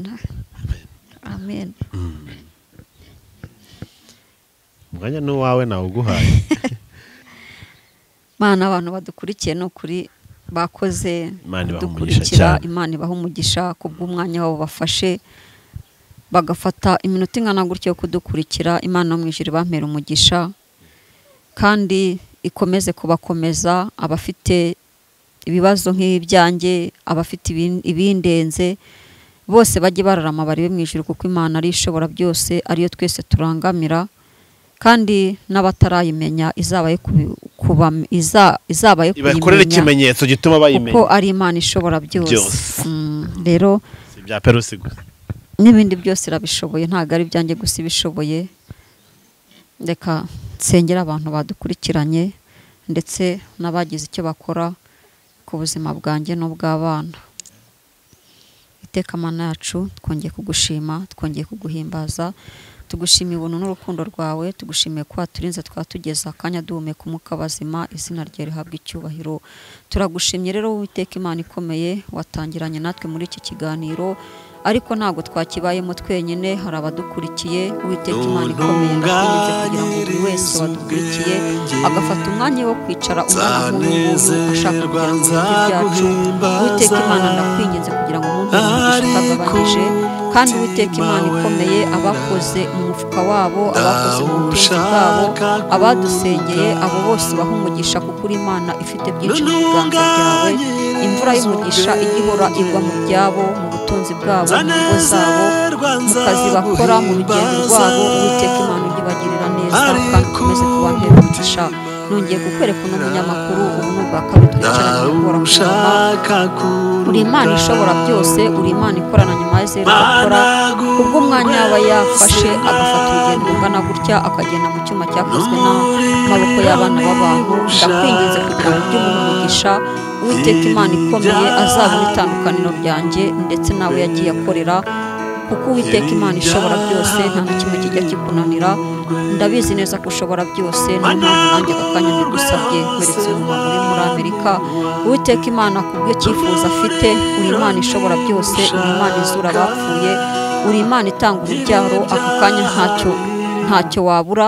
amen umwanya ni uwawe nawuguhaye mana abantu badukurikiye ni ukuri bakoze Imana ibaha umugisha kudukurikira cyane. imana ibaha umugisha ku bw'umwanya wabo bafashe bagafata iminota ingana gutyo yo kudukurikira imana yo mu ijuru bampera umugisha kandi ikomeze kubakomeza abafite ibibazo nk'ibyanjye abafite ibin- ibindenze bose bajye bararama barebe mu ijuru kuko imana ari ishobora byose ariyo twese turangamira kandi n'abatarayimenya izabaye kubi- kubam- iza- izabaye ibakorere kuyimenya ikimenyetso gituma kuko bayimenya ari imana ishobora byose Byose. Mm, rero si ibya perusi gusa n'ibindi byose irabishoboye ntabwo ari ibyanjye gusa ibishoboye reka nsengera abantu badukurikiranye ndetse n'abagize icyo bakora ku buzima bwanjye n'ubw'abana iteka mana yacu twongeye kugushima twongeye kuguhimbaza tugushimiye ubuntu n'urukundo rwawe tugushimiye ko waturinze twatugeza akanya duhumeka umwuka bazima izina ryawe rihabwa icyubahiro turagushimye rero witeka imana ikomeye watangiranye natwe muri iki kiganiro ariko ntabwo twakibayemo twenyine hari abadukurikiye witeka imana ikomeye natwe kugira ngo buri wese wadukurikiye agafata umwanya wo kwicara umwana nk'uyu ashaka kugira ngo yumve ibyacu witeka imana ndakwinginze kugira ngo mu umugisha utagabanyije kandi uwiteka imana ikomeye abakoze mu mufuka wabo abakoze mu butunzi bwabo abadusengeye abo bose baha umugisha kuko uri imana ifite byinshi mu biganza byawe imvura y'umugisha ijya ihora igwa mu byabo mu butunzi bwabo mu ngo zabo mu kazi bakora mu rugendo rwabo uwiteka imana ugibagirira neza kandi ukomeze kubampera umugisha nongeye kukwereka uno munyamakuru ubu ni ubwa kabiri twicaranye ubora kurama uri imana ishobora byose uri imana ikorana nyuma ya zeru agakora ubwo umwanya aba yafashe agafata urugendo rungana gutya akagenda mu cyuma cyakozwe n'amaboko y'abana b'abantu ndakwinginze kugira ngo ujye ubona umugisha uwiteka imana ikomeye azabona itandukaniro ryanjye ndetse nawe yagiye akorera kuko uwiteka imana ishobora byose nta na kimwe kijya kikunanira ndabizi neza ko ushobora byose niyo mpamvu nanjye aka kanya mbigusabye weretse umuntu uri muri amerika uwiteka imana ku bwe cyifuza afite uri imana ishobora byose uri imana izura abapfuye uri imana itanga urubyaro ako kanya ntacyo ntacyo wabura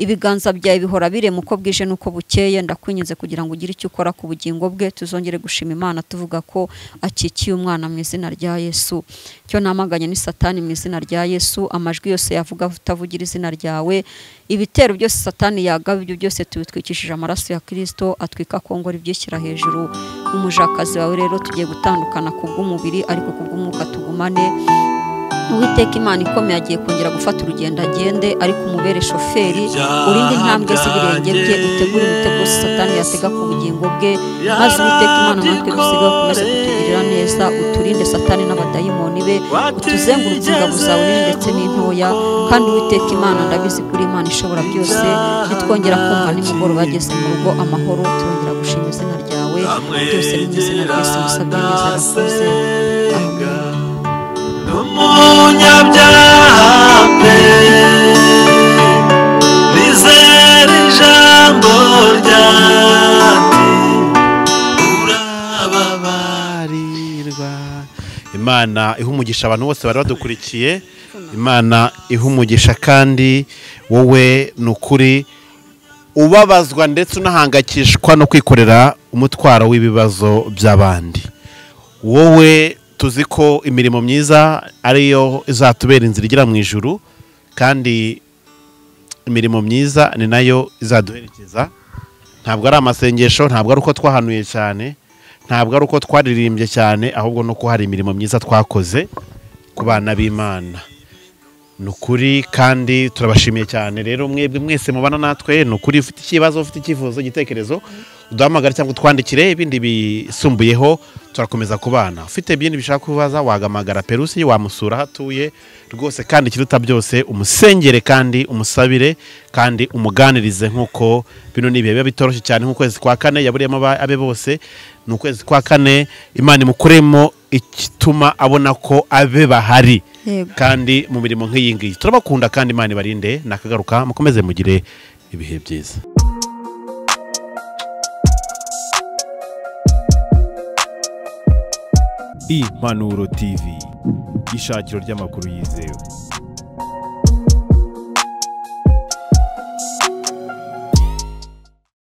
ibiganza byawe bihora birema uko bwije n'uko bukeye ndakwinginze kugira ngo ugire icyo ukora ku bugingo bwe tuzongere gushima imana tuvuga ko akikiye umwana mu izina rya yesu cyo namaganye ni satani mu izina rya yesu amajwi yose yavuga utavugira izina ryawe ibitero byose satani yagaba ibyo byose tubitwikishije amaraso ya kirisito atwika kongora ibyishyira hejuru umujakazi wawe rero tugiye gutandukana ku bw'umubiri ariko ku bw'umwuka tugumane uwiteka imana ikomeye agiye kongera gufata urugendo agende ariko umubere shoferi urinde intambwe z'ibirenge bye utegure imitego satani yatega ku bugingo bwe maze uwiteka imana natwe dusigaye ukomeze kutugirira neza uturinde satani n'abadayimoni be utuzengurutse ingabo zawe nini ndetse n'intoya kandi uwiteka imana ndabizi kuri imana ishobora byose nitwongera kumva nimugoroba bageze mu rugo amahoro turongera gushima izina ryawe byose mu izina ryose musabye neza rakoze amen umunyabyaha pe rizera ijambo ryati urababarirwa imana iha umugisha abantu bose bari badukurikiye imana iha umugisha kandi wowe ni ukuri ubabazwa ndetse unahangayikishwa no kwikorera umutwaro w'ibibazo by'abandi wowe tuzi ko imirimo myiza ariyo izatubera inzira igera mu ijuru kandi imirimo myiza ni nayo izaduherekeza ntabwo ari amasengesho ntabwo ari uko twahanuye cyane ntabwo ari uko twaririmbye cyane ahubwo ni uko hari imirimo myiza twakoze ku bana b'imana ni ukuri kandi turabashimiye cyane rero mwebwe mwese mubana natwe ni ukuri ufite ikibazo ufite icyifuzo igitekerezo uduhamagare cyangwa utwandikire ibindi bisumbuyeho turakomeza kubana ufite ibindi bishaka kubaza wagamagara perusi wamusura aho atuye rwose kandi ikiruta byose umusengere kandi umusabire kandi umuganirize nk'uko bino ni ibihe biba bitoroshye cyane nk'ukwezi kwa kane yaburiyemo abe bose ni ukwezi kwa kane imana imukuremo igituma abona ko abe bahari Yego. kandi mu mirimo nk'iyi ngiyi turabakunda kandi imana ibarinde nakagaruka mukomeze mugire ibihe byiza impanuro tv ishakiro ry'amakuru yizewe